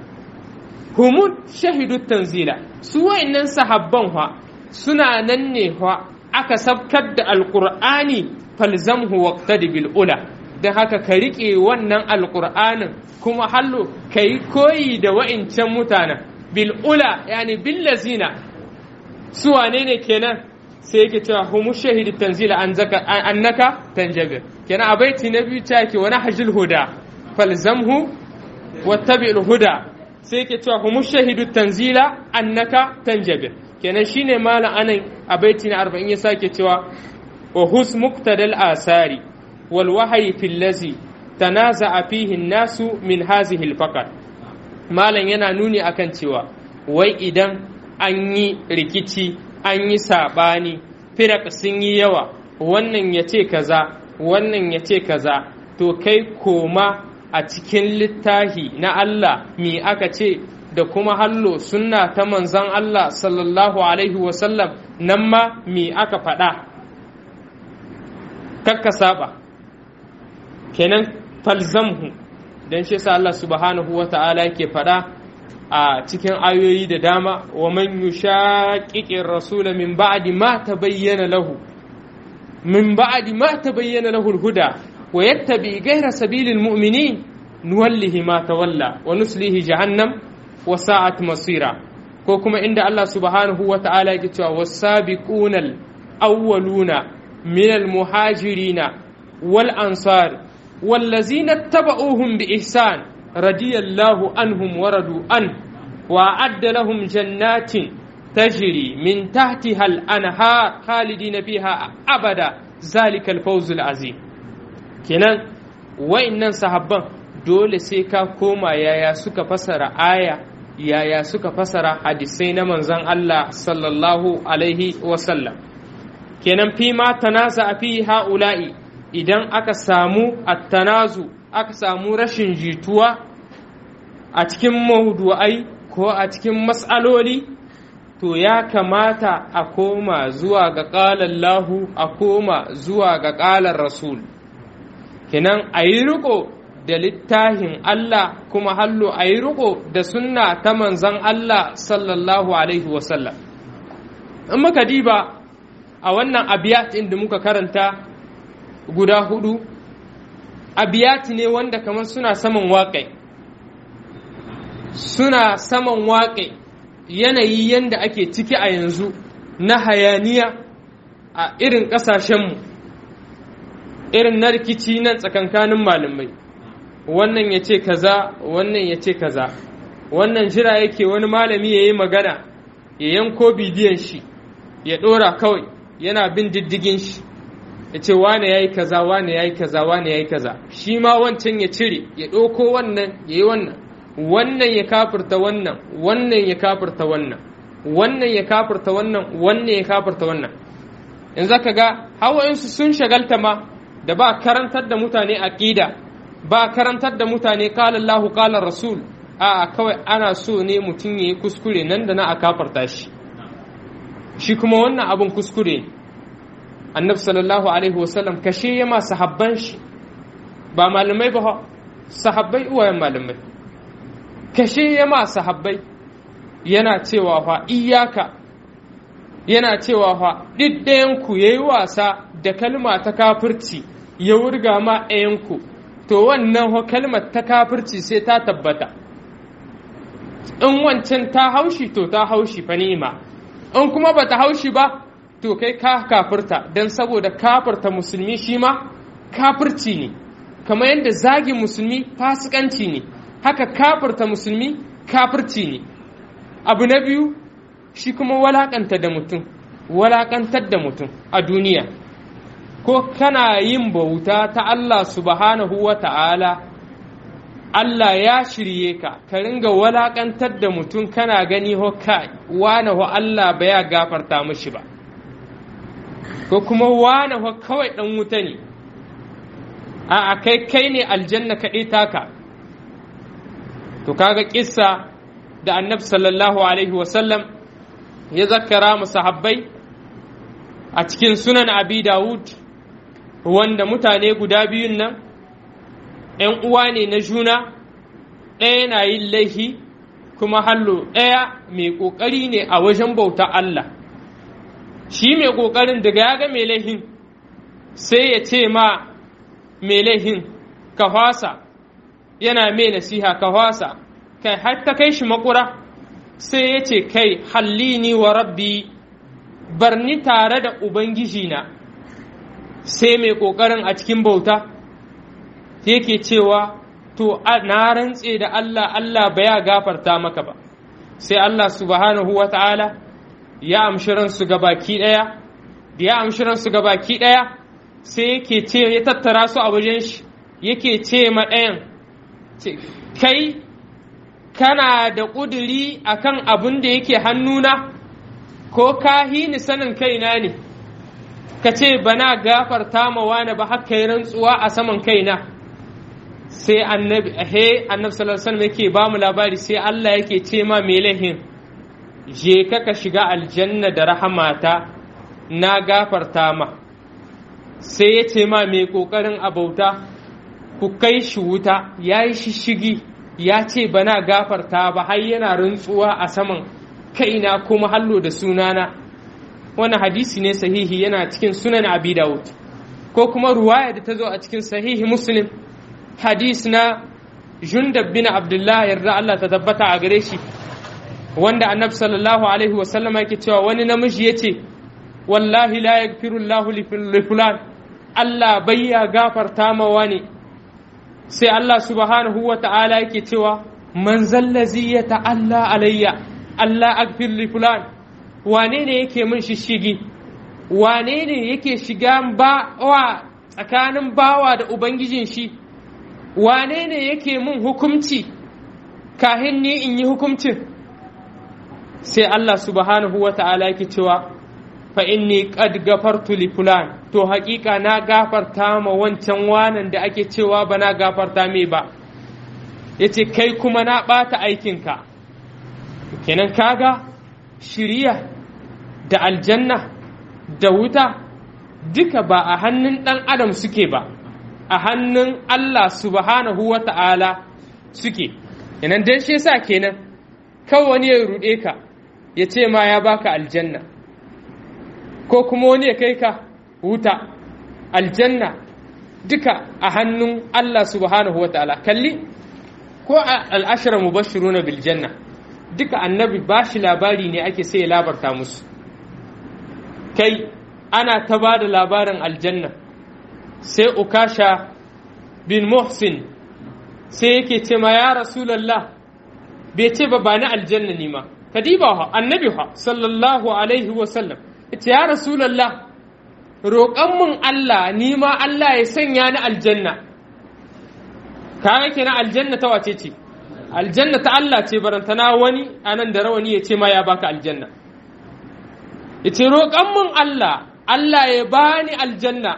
humu shahidu tanzila su wa'annan sahabban fa suna nan ne fa aka sabkar da alqur'ani falzamhu waqtadi bil ula don haka ka riƙe wannan alqur'anin kuma hallo ka yi koyi da wa'incan mutanen bil ula yani bil lazina su wane ne kenan sai yake cewa humu shahidu tanzila an zaka annaka tanjabir kenan a baiti na biyu ta yake wani hajjul huda falzamhu wattabi'ul huda sai yake cewa humu shahidu tanzila annaka tanjabir kenan shine malam anan a baiti na 40 ya sake cewa wa hus muqtadal asari wal wahyi fil ladzi tanaza'a fihi nasu min hazihi al faqat malam yana nuni akan cewa wai idan an yi rikici an yi saɓani firak sun yi yawa wannan ya ce kaza wannan ya ce kaza to kai koma a cikin littahi na Allah mi aka ce da kuma hallo sunna ta manzan Allah sallallahu alaihi wasallam nan ma mi aka faɗa kakka saba kenan falzamhu don shi sa Allah subhanahu wa ta'ala yake faɗa a cikin ayoyi da dama wa man yushaqiqir rasula min ba'di ma tabayyana lahu min ba'di ma tabayyana lahu al-huda wa yattabi ghayra sabilil mu'minin nuwallihi ma tawalla wa nuslihi jahannam wa sa'at masira ko kuma inda Allah subhanahu wa ta'ala yake cewa was-sabiqunal awwaluna minal muhajirina wal ansar والذين اتبعوهم بإحسان رضي الله عنهم ورضوا عنه وأعد لهم جنات تجري من تحتها الأنهار خالدين فيها أبدا ذلك الفوز العظيم kenan wa'innan sahabban dole sai ka koma yaya suka fasara aya yaya suka fasara hadisai na manzon Allah sallallahu alaihi wasallam kenan fi ma tanaza fi ha'ula'i idan aka samu attanazu aka samu rashin jituwa a cikin maudu'ai ko a cikin matsaloli to ya kamata a koma zuwa ga ƙalallahu a koma zuwa ga ƙalar rasul kenan a yi riko da littafin Allah kuma hallo a yi riko da sunna ta manzan Allah sallallahu alaihi wasallam in muka diba a wannan abiyat da muka karanta guda hudu abiyati ne wanda kamar suna saman waƙe suna saman waƙe yanayi yanda ake ciki a yanzu na hayaniya a irin ƙasashenmu irin na rikici nan tsakankanin malamai wannan ya ce kaza wannan ya ce kaza wannan jira yake wani malami ya yi magana ya yanko bidiyon shi ya ɗora kawai yana bin diddigin shi ya ce wane ya yi kaza wane ya yi kaza wane ya yi kaza shi ma wancan ya cire ya ɗauko wannan ya yi wannan wannan ya kafirta wannan wannan ya kafirta wannan wannan ya kafirta wannan wannan ya kafirta wannan in zaka ga hawayensu sun shagalta ma da ba karantar da mutane aqida ba karantar da mutane qala Allahu qala Rasul a kawai ana so ne mutum yayi kuskure nan da na a kafarta shi shi kuma wannan abin kuskure annabi sallallahu alaihi wasallam kashe ya ma sahabban shi ba malamai ba sahabbai uwayen malamai kashe ya ma sahabbai yana cewa fa iyaka yana cewa fa ɗiddayanku ya yi wasa da kalma ta kafirci ya wurga ma ɗayanku to wannan ho kalmar ta kafirci sai ta tabbata in wancan ta haushi to ta haushi fa ni'ima in kuma ba ta haushi ba to kai ka kafirta don saboda kafirta musulmi shi ma kafirci ne kamar yadda zagin musulmi fasikanci ne haka kafirta musulmi kafirci ne abu na biyu shi kuma walakanta da mutum walakantar da mutum a duniya ko kana yin bauta ta Allah subhanahu wa ta'ala Allah ya shirye ka ka ringa walakantar da mutum kana gani ho kai wane ho Allah ba ya gafarta mishi ba ko kuma wane ho kawai dan wuta ne a kai kai ne aljanna kaɗai taka to kaga kissa da annabi sallallahu alaihi wasallam ya zakara mu sahabbai a cikin sunan abi dawud wanda mutane guda biyun nan ‘yan uwa ne na juna ɗaya na yin laihi kuma hallo ɗaya mai ƙoƙari ne a wajen bauta Allah shi mai ƙoƙarin daga ya ga mai laihin sai ya ce ma mai laihin ka fasa yana mai nasiha ka fasa kai har ta kai shi makura sai ya ce kai hallini wa rabbi barni tare da ubangijina sai mai ƙoƙarin a cikin bauta yake cewa to na rantse da Allah Allah ba ya gafarta maka ba sai Allah subhanahu wa ta'ala ya amshi ransu ga baki ɗaya da ya amshi ransu ga baki ɗaya sai yake ce ya tattara su a wajen shi yake ce ma ɗayan kai kana da ƙuduri akan abin da yake hannuna ko ka ni sanin kaina ne ka ce bana gafarta ma wani ba haka yi rantsuwa a saman kaina sai annabi he annabi sallallahu alaihi wasallam yake ba mu labari sai Allah yake ce ma me lahin je ka ka shiga aljanna da rahamata na gafarta ma sai ya ce ma mai kokarin abauta ku kai shi wuta ya yi shishigi ya ce bana gafarta ba har yana rantsuwa a saman kaina kuma hallo da sunana wannan hadisi ne sahihi yana cikin sunan abi dawud ko kuma ruwaya da ta zo a cikin sahihi muslim hadis na jundab bin abdullah yarda Allah ta tabbata a gare shi wanda annabi sallallahu alaihi wa sallama yake cewa wani namiji yace wallahi la yaghfiru Allahu li fulan Allah bayya gafarta ma wani sai Allah subhanahu wa ta'ala yake cewa man zallazi ya ta'alla alayya Allah aghfir li fulan wane ne yake min shishigi wane ne yake shiga bawa tsakanin bawa da ubangijin shi wane ne yake min hukumci kahin ni in yi hukumcin sai Allah subhanahu wa ta'ala yake cewa fa inni qad gafartu li fulan to haƙiƙa na gafarta ma wancan wanan da ake cewa ba na gafarta mai ba yace kai kuma na ɓata aikinka kenan kaga shiriya da aljanna da wuta duka ba a hannun ɗan adam suke ba a hannun Allah subhanahu wa ta'ala suke yanan dan shi yasa kenan kawai wani ya ruɗe ka ya ce ma ya baka aljanna ko kuma wani ya kai ka wuta aljanna duka a hannun Allah subhanahu wa ta'ala kalli ko al'ashara mubashiruna bil janna duka annabi ba shi labari ne ake sai ya labarta musu kai ana ta ba da labarin aljanna sai ukasha bin muhsin sai yake ce ma ya rasulallah bai ce ba ba ni aljanna ne ma kadiba ha annabi ha sallallahu alaihi wa sallam ita ya rasulallah roƙon mun Allah ni ma Allah ya sanya ni aljanna kaga kenan aljanna ta wace ce aljanna ta Allah ce barantana wani anan da rawani ya ce ma ya baka aljanna yace roƙon mun Allah Allah ya bani aljanna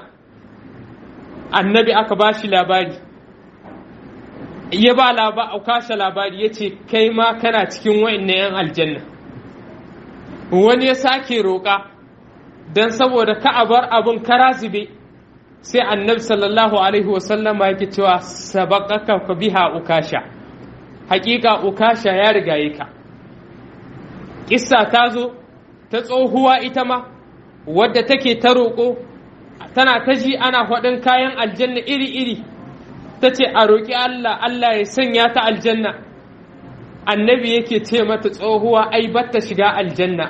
annabi aka bashi labari ya ba kashe labari ya ce kai ma kana cikin wa'annan 'yan aljanna wani ya sake roƙa don saboda ka a bar abin kara zube sai annabi sallallahu alaihi wasallama yake cewa sabaqaka ka biha ukasha hakika ukasha ya rigaye ka kissa ta zo ta tsohuwa ita ma wadda take ta roƙo tana ta ji ana faɗin kayan aljanna iri-iri ta ce a roƙi Allah Allah ya sanya ta aljanna annabi yake ce mata tsohuwa ai batta shiga aljanna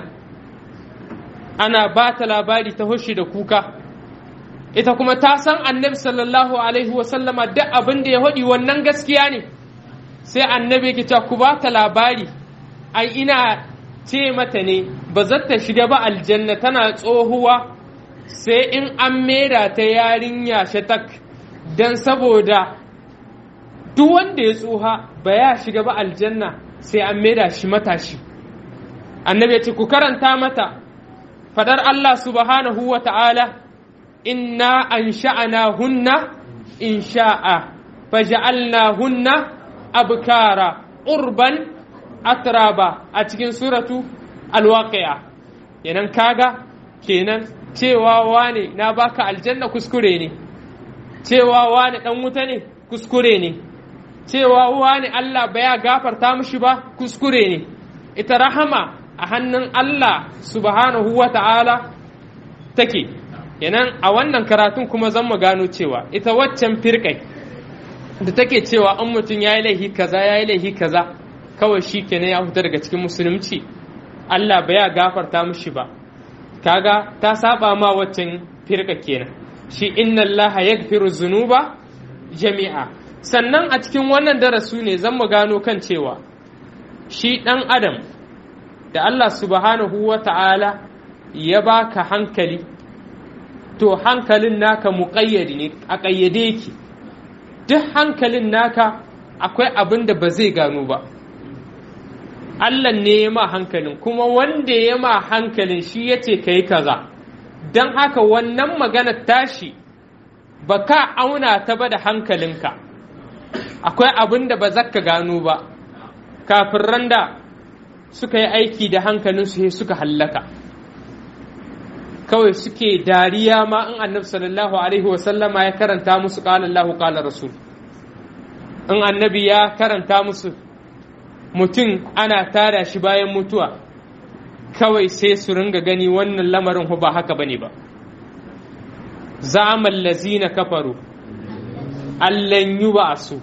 ana ba ta labari ta hushi da kuka ita kuma ta san annabi sallallahu alaihi wasallama duk abin da ya haɗi wannan gaskiya ne sai annabi yake cewa ku ba ta labari ai ina ce mata ne ba za ta shiga ba aljanna tana tsohuwa sai in an mera ta yarinya shatak don saboda duk wanda ya tsuha ba ya shiga ba aljanna sai an maida shi matashi annabi ya ce ku karanta mata fadar Allah subhanahu wa ta'ala inna an sha'ana hunna in sha'a faja'alna hunna abkara urban atraba a cikin suratu alwaqi'a kenan kaga kenan cewa wane na baka aljanna kuskure ne cewa wane dan wuta ne kuskure ne cewa wani Allah baya gafarta mishi ba kuskure ne ita rahama a hannun Allah subhanahu wa ta'ala take kenan a wannan karatun kuma zan mu gano cewa ita waccan firkai da take cewa an mutum ya yi laihi kaza ya yi laihi kaza kawai shi kenan ya fita daga cikin musulunci Allah baya gafarta mishi ba kaga ta saba ma waccan firka kenan shi inna Allah yaghfiru zunuba jami'a sannan a cikin wannan darasu ne zan mu gano kan cewa shi ɗan adam da Allah subhanahu wa ta'ala ya baka hankali to hankalin naka muƙayyadi ne a ƙayyade yake duk hankalin naka akwai abin da ba zai gano ba Allah ne ya ma hankalin kuma wanda ya ma hankalin shi ya ce ka yi kaza don haka wannan maganar tashi ba ka auna ta ba da hankalinka akwai abin da ba zaka gano ba kafin randa suka yi aiki da hankalinsu sai suka hallaka kawai suke dariya ma in annabi sallallahu alaihi wasallama ya karanta musu qala Allahu qala rasul in annabi ya karanta musu mutum ana tada shi bayan mutuwa kawai sai su ringa gani wannan lamarin ba haka bane ba za'amal lazina kafaru allan yub'asu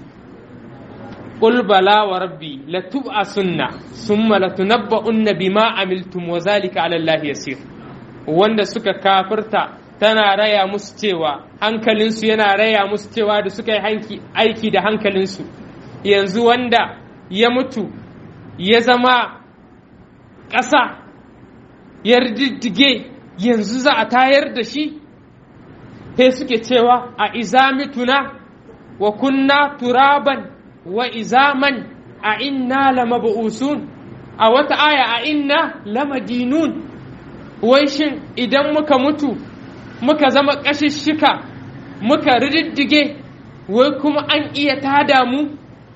قل بلى وربي لتبعثن ثم لتنبؤن بما عملتم وذلك على الله يسير wanda suka kafirta tana raya musu cewa hankalinsu yana raya musu cewa da suka yi aiki da hankalinsu yanzu wanda ya mutu ya zama ƙasa ya riddige yanzu za a tayar da shi sai suke cewa a izamituna wa kunna turaban wa izaman a inna lamab'usun a wata aya a inna lamadinun wai shin idan muka mutu muka zama ƙashishshika muka riddige wai kuma an iya tada mu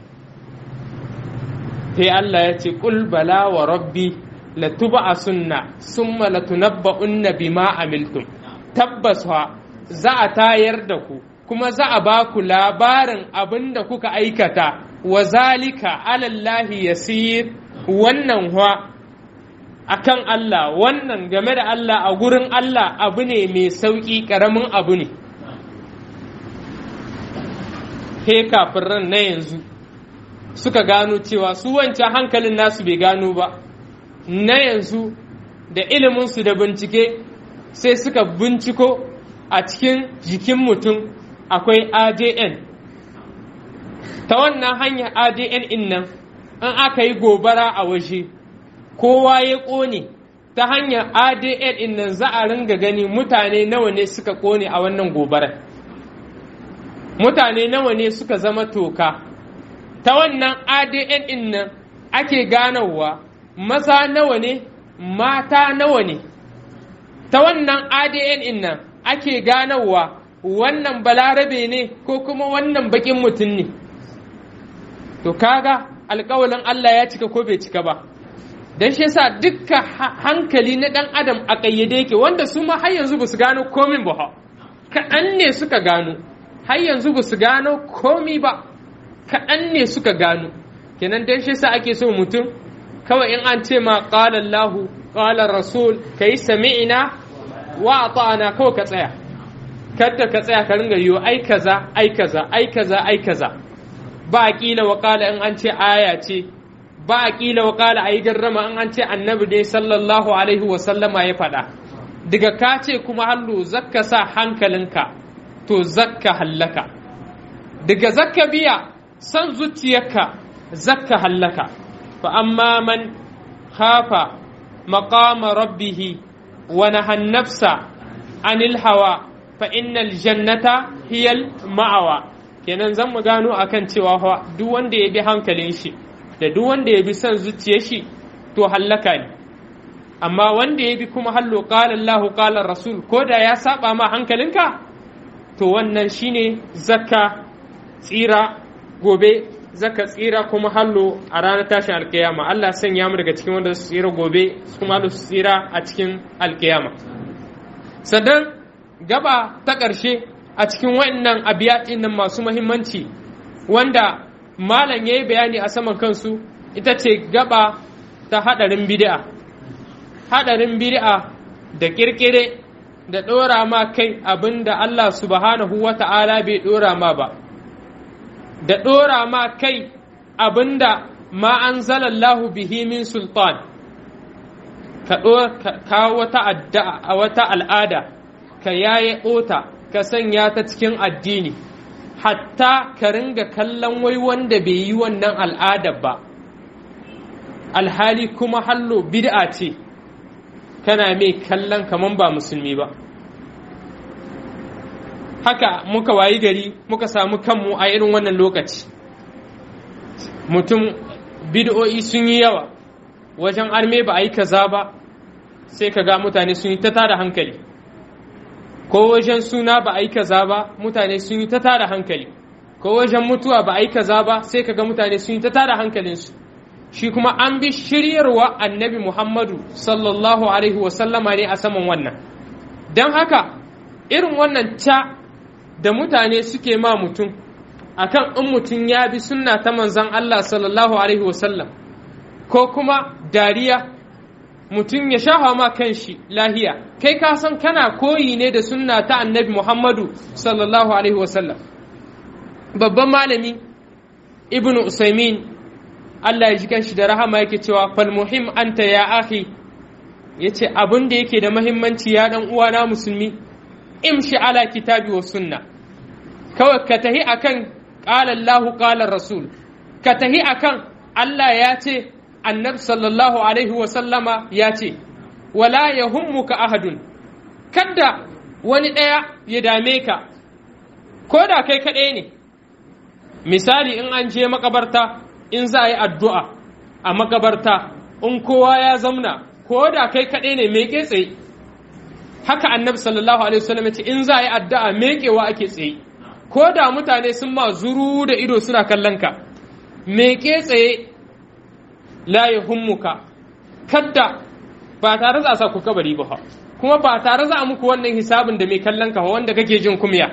sai Allah ya ce ƙul bala wa rabbi latuba a sunna summa latunabba'unna bima amiltum tabbas za a tayar da ku kuma za a ba ku labarin abin da kuka aikata wa zalika alallahi yasir wannan wa akan Allah wannan game da Allah a gurin Allah abu ne mai sauƙi ƙaramin abu ne he kafin ran na yanzu suka gano cewa su wancan hankalin nasu bai gano ba na yanzu da iliminsu da bincike sai suka binciko a cikin jikin mutum akwai adn ta wannan hanyar adn in nan in aka yi gobara a waje kowa ya ƙone ta hanyar adn in nan za a ringa gani mutane nawa ne suka ƙone a wannan gobarar mutane nawa ne suka zama toka ta wannan adn in nan ake ganowa maza nawa ne mata nawa ne ta wannan adn in nan ake ganowa wannan balarabe ne ko kuma wannan bakin mutum ne to kaga alkawalin Allah ya cika ko bai cika ba don shi yasa dukkan hankali na dan adam a ƙayyade yake wanda su ma har yanzu ba su gano komin ba kaɗan ne suka gano har yanzu ba su gano komi ba kaɗan ne suka gano kenan don shi yasa ake so mutum kawai in an ce ma qala Allahu qala Rasul kai sami'na wa ata'na kawai ka tsaya kada ka tsaya ka ringa yiwo ai kaza ai kaza ai kaza ai kaza ba a kila wa kala in an ce aya ce ba a kila wa kala a yi garrama in an ce annabi ne sallallahu alaihi wa sallama ya faɗa daga ka ce kuma hallo zakka sa hankalinka to zakka hallaka daga zakka biya san zuciyarka zakka hallaka fa amma man khafa maqama rabbihi wa nahan nafsa anil hawa fa innal jannata hiyal ma'awa kenan zan mu gano akan cewa fa duk wanda ya bi hankalin shi da duk wanda ya bi son zuciyar shi to hallaka ne amma wanda ya bi kuma hallo qala Allah qala Rasul ko da ya saba ma hankalinka to wannan shine zakka tsira gobe zakka tsira kuma hallo a ranar tashin alkiyama Allah sanya mu daga cikin wanda su tsira gobe kuma su tsira a cikin alkiyama sannan gaba ta ƙarshe a cikin waɗannan abiyatin nan masu mahimmanci wanda malam ya yi bayani a saman kansu ita ce gaba ta haɗarin bid'a haɗarin bid'a da ƙirƙire da ɗora ma kai abin da Allah subhanahu wa ta'ala bai ɗora ma ba da ɗora ma kai abin da ma an zalallahu bihi min sultan ka kawo wata al'ada ka yaye ota ka sanya ta cikin addini hatta ka ringa kallon wai wanda bai yi wannan al'adar ba alhali kuma hallo bid'a ce kana mai kallon kaman ba musulmi ba haka muka wayi gari muka samu kanmu a irin wannan lokaci mutum bid'o'i sun yi yawa wajen arme ba a yi kaza ba sai ka ga mutane sun yi ta tada hankali ko wajen suna ba a yi kaza ba mutane sun yi ta tada hankali ko wajen mutuwa ba a yi kaza ba sai kaga mutane sun yi ta tada hankalinsu shi kuma an bi shiryarwa annabi muhammadu sallallahu alaihi wasallama ne a saman wannan don haka irin wannan ca da mutane suke ma mutum akan in mutum ya bi sunna ta manzan allah sallallahu alaihi wasallam ko kuma dariya mutum ya shafa ma kanshi lahiya kai ka san kana koyi ne da sunna ta annabi Muhammadu sallallahu alaihi wasallam babban malami ibnu usaimin Allah ya ji kanshi da rahama yake cewa fal muhim anta ya akhi yace abin da yake da muhimmanci ya dan uwana musulmi imshi ala kitabi wa sunna kawai ka tahi akan qala Allah qala rasul ka tahi akan Allah ya ce annabi sallallahu alaihi wasallama ya ce wala ya hummuka ahadun kada wani ɗaya ya dame ka ko da kai kaɗai ne misali in an je makabarta in za a yi addu'a a makabarta in kowa ya zamna ko da kai kaɗai ne mai tsaye haka annabi sallallahu alaihi wasallam ya ce in za a yi addu'a meƙewa ake tsaye ko da mutane sun ma zuru da ido suna kallon ka meke tsaye la ya hummuka kadda ba tare za a sa ku kabari ba kuma ba tare za a muku wannan hisabin da mai kallon ka wanda kake jin kumya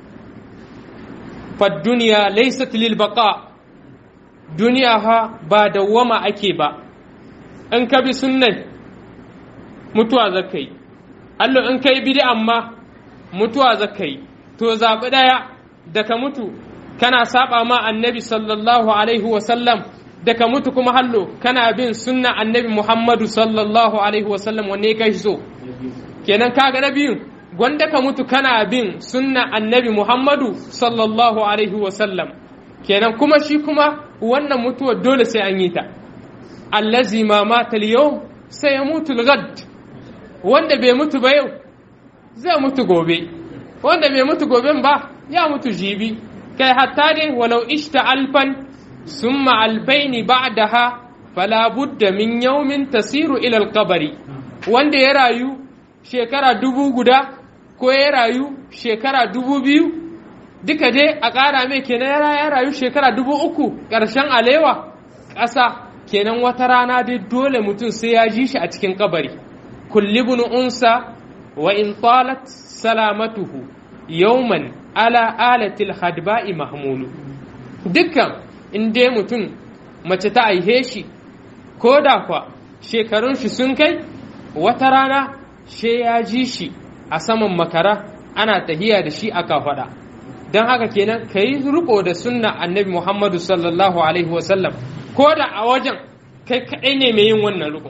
fa duniya laysat lil baqa duniya ha ba dawwama ake ba in ka bi sunnan mutuwa zaka yi Allah in kai bid'an ma mutuwa zaka yi to zabi daya da ka mutu kana saba ma annabi sallallahu alaihi wasallam da ka mutu kuma hallo kana bin sunna annabi muhammadu sallallahu alaihi wasallam wanne ka so kenan kaga na biyun gwanda ka mutu kana bin sunna annabi muhammadu sallallahu alaihi wasallam kenan kuma shi kuma wannan mutuwar dole sai an yi ta allazi ma mata yau sai ya mutu gad wanda bai mutu ba yau zai mutu gobe wanda bai mutu goben ba ya mutu jibi kai hatta dai walau ishta alfan summa albaini ba'daha fala budda min yawmin tasiru ila alqabri wanda ya rayu shekara dubu guda ko ya rayu shekara dubu biyu duka dai a ƙara mai kenan ya rayu shekara dubu uku ƙarshen alewa ƙasa kenan wata rana dai dole mutum sai ya ji shi a cikin kabari kulli ibn unsa wa in talat salamatuhu yawman ala alatil hadba'i mahmulu dukkan in dai mutum mace ta aihe shi ko da kwa shekarun shi sun kai wata rana she ya ji shi a saman makara ana tahiya da shi aka faɗa don haka kenan ka yi riko da sunna annabi muhammadu sallallahu alaihi wasallam ko da a wajen kai kaɗai ne mai yin wannan riko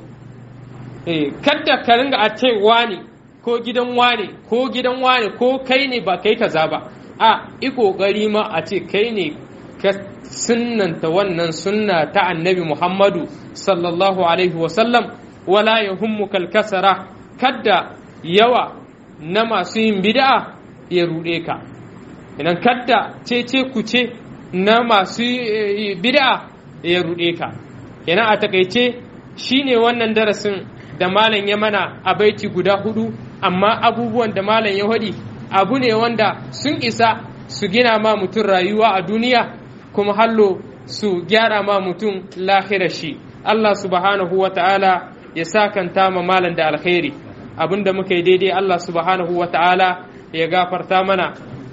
kadda ka ringa a ce wani ko gidan wane ko gidan wane ko kai ne ba kai kaza ba a i kokari ma a ce kai ne ka sunnanta wannan sunna ta annabi muhammadu sallallahu alaihi wasallam wala ya hummukal kasara kadda yawa na masu yin bid'a ya ruɗe ka idan kadda cece kuce na masu bid'a ya ruɗe ka yana a takaice shine wannan darasin da malam ya mana a baiti guda hudu amma abubuwan da malam ya hadi abu ne wanda sun isa su gina ma mutum rayuwa a duniya kuma hallo su gyara ma mutum lahira shi Allah subhanahu wa ta'ala ya sakanta ma malam da alkhairi abinda muka yi daidai Allah subhanahu wa ta'ala ya gafarta mana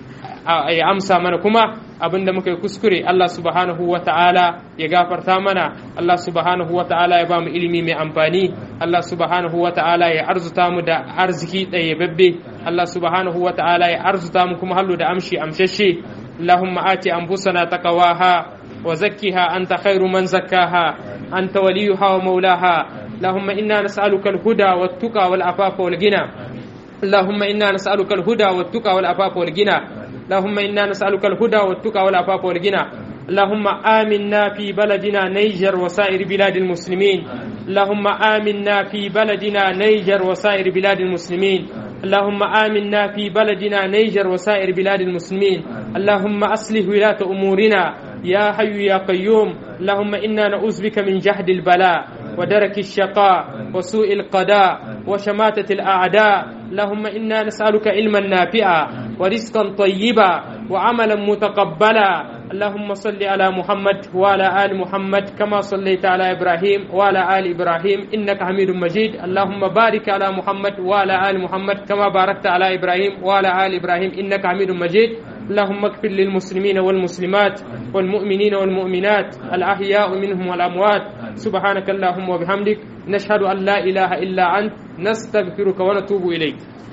ya amsa mana kuma abinda muka yi kuskure Allah subhanahu wa ta'ala ya gafarta mana Allah subhanahu wa ta'ala ya ba mu ilimi mai amfani Allah subhanahu wa ta'ala ya arzuta mu da arziki ɗayyababbe Allah subhanahu wa ta'ala ya arzuta mu kuma hallo da amshi amshashe Allahumma ati anfusana taqwaha wa zakkiha anta khairu man zakkaha anta waliyuha wa maulaha اللهم إنا نسألك الهدى والتقى والعفاف والغنى اللهم إنا نسألك الهدى والتقى والعفاف والغنى اللهم إنا نسألك الهدى والتقى والعفاف والغنى اللهم آمنا في بلدنا نيجر وسائر بلاد المسلمين اللهم آمنا في بلدنا نيجر وسائر بلاد المسلمين اللهم آمنا في بلدنا نيجر وسائر بلاد المسلمين اللهم أصلح ولاة أمورنا يا حي يا قيوم اللهم إنا نعوذ بك من جهد البلاء ودرك الشقاء وسوء القضاء وشماتة الأعداء اللهم إنا نسألك علما نافعا ورزقا طيبا وعملا متقبلا اللهم صل على محمد وعلى آل محمد كما صليت على إبراهيم وعلى آل إبراهيم إنك حميد مجيد اللهم بارك على محمد وعلى آل محمد كما باركت على إبراهيم وعلى آل إبراهيم إنك حميد مجيد اللهم اغفر للمسلمين والمسلمات والمؤمنين والمؤمنات الأحياء منهم والأموات سبحانك اللهم وبحمدك نشهد أن لا إله إلا أنت نستغفرك ونتوب إليك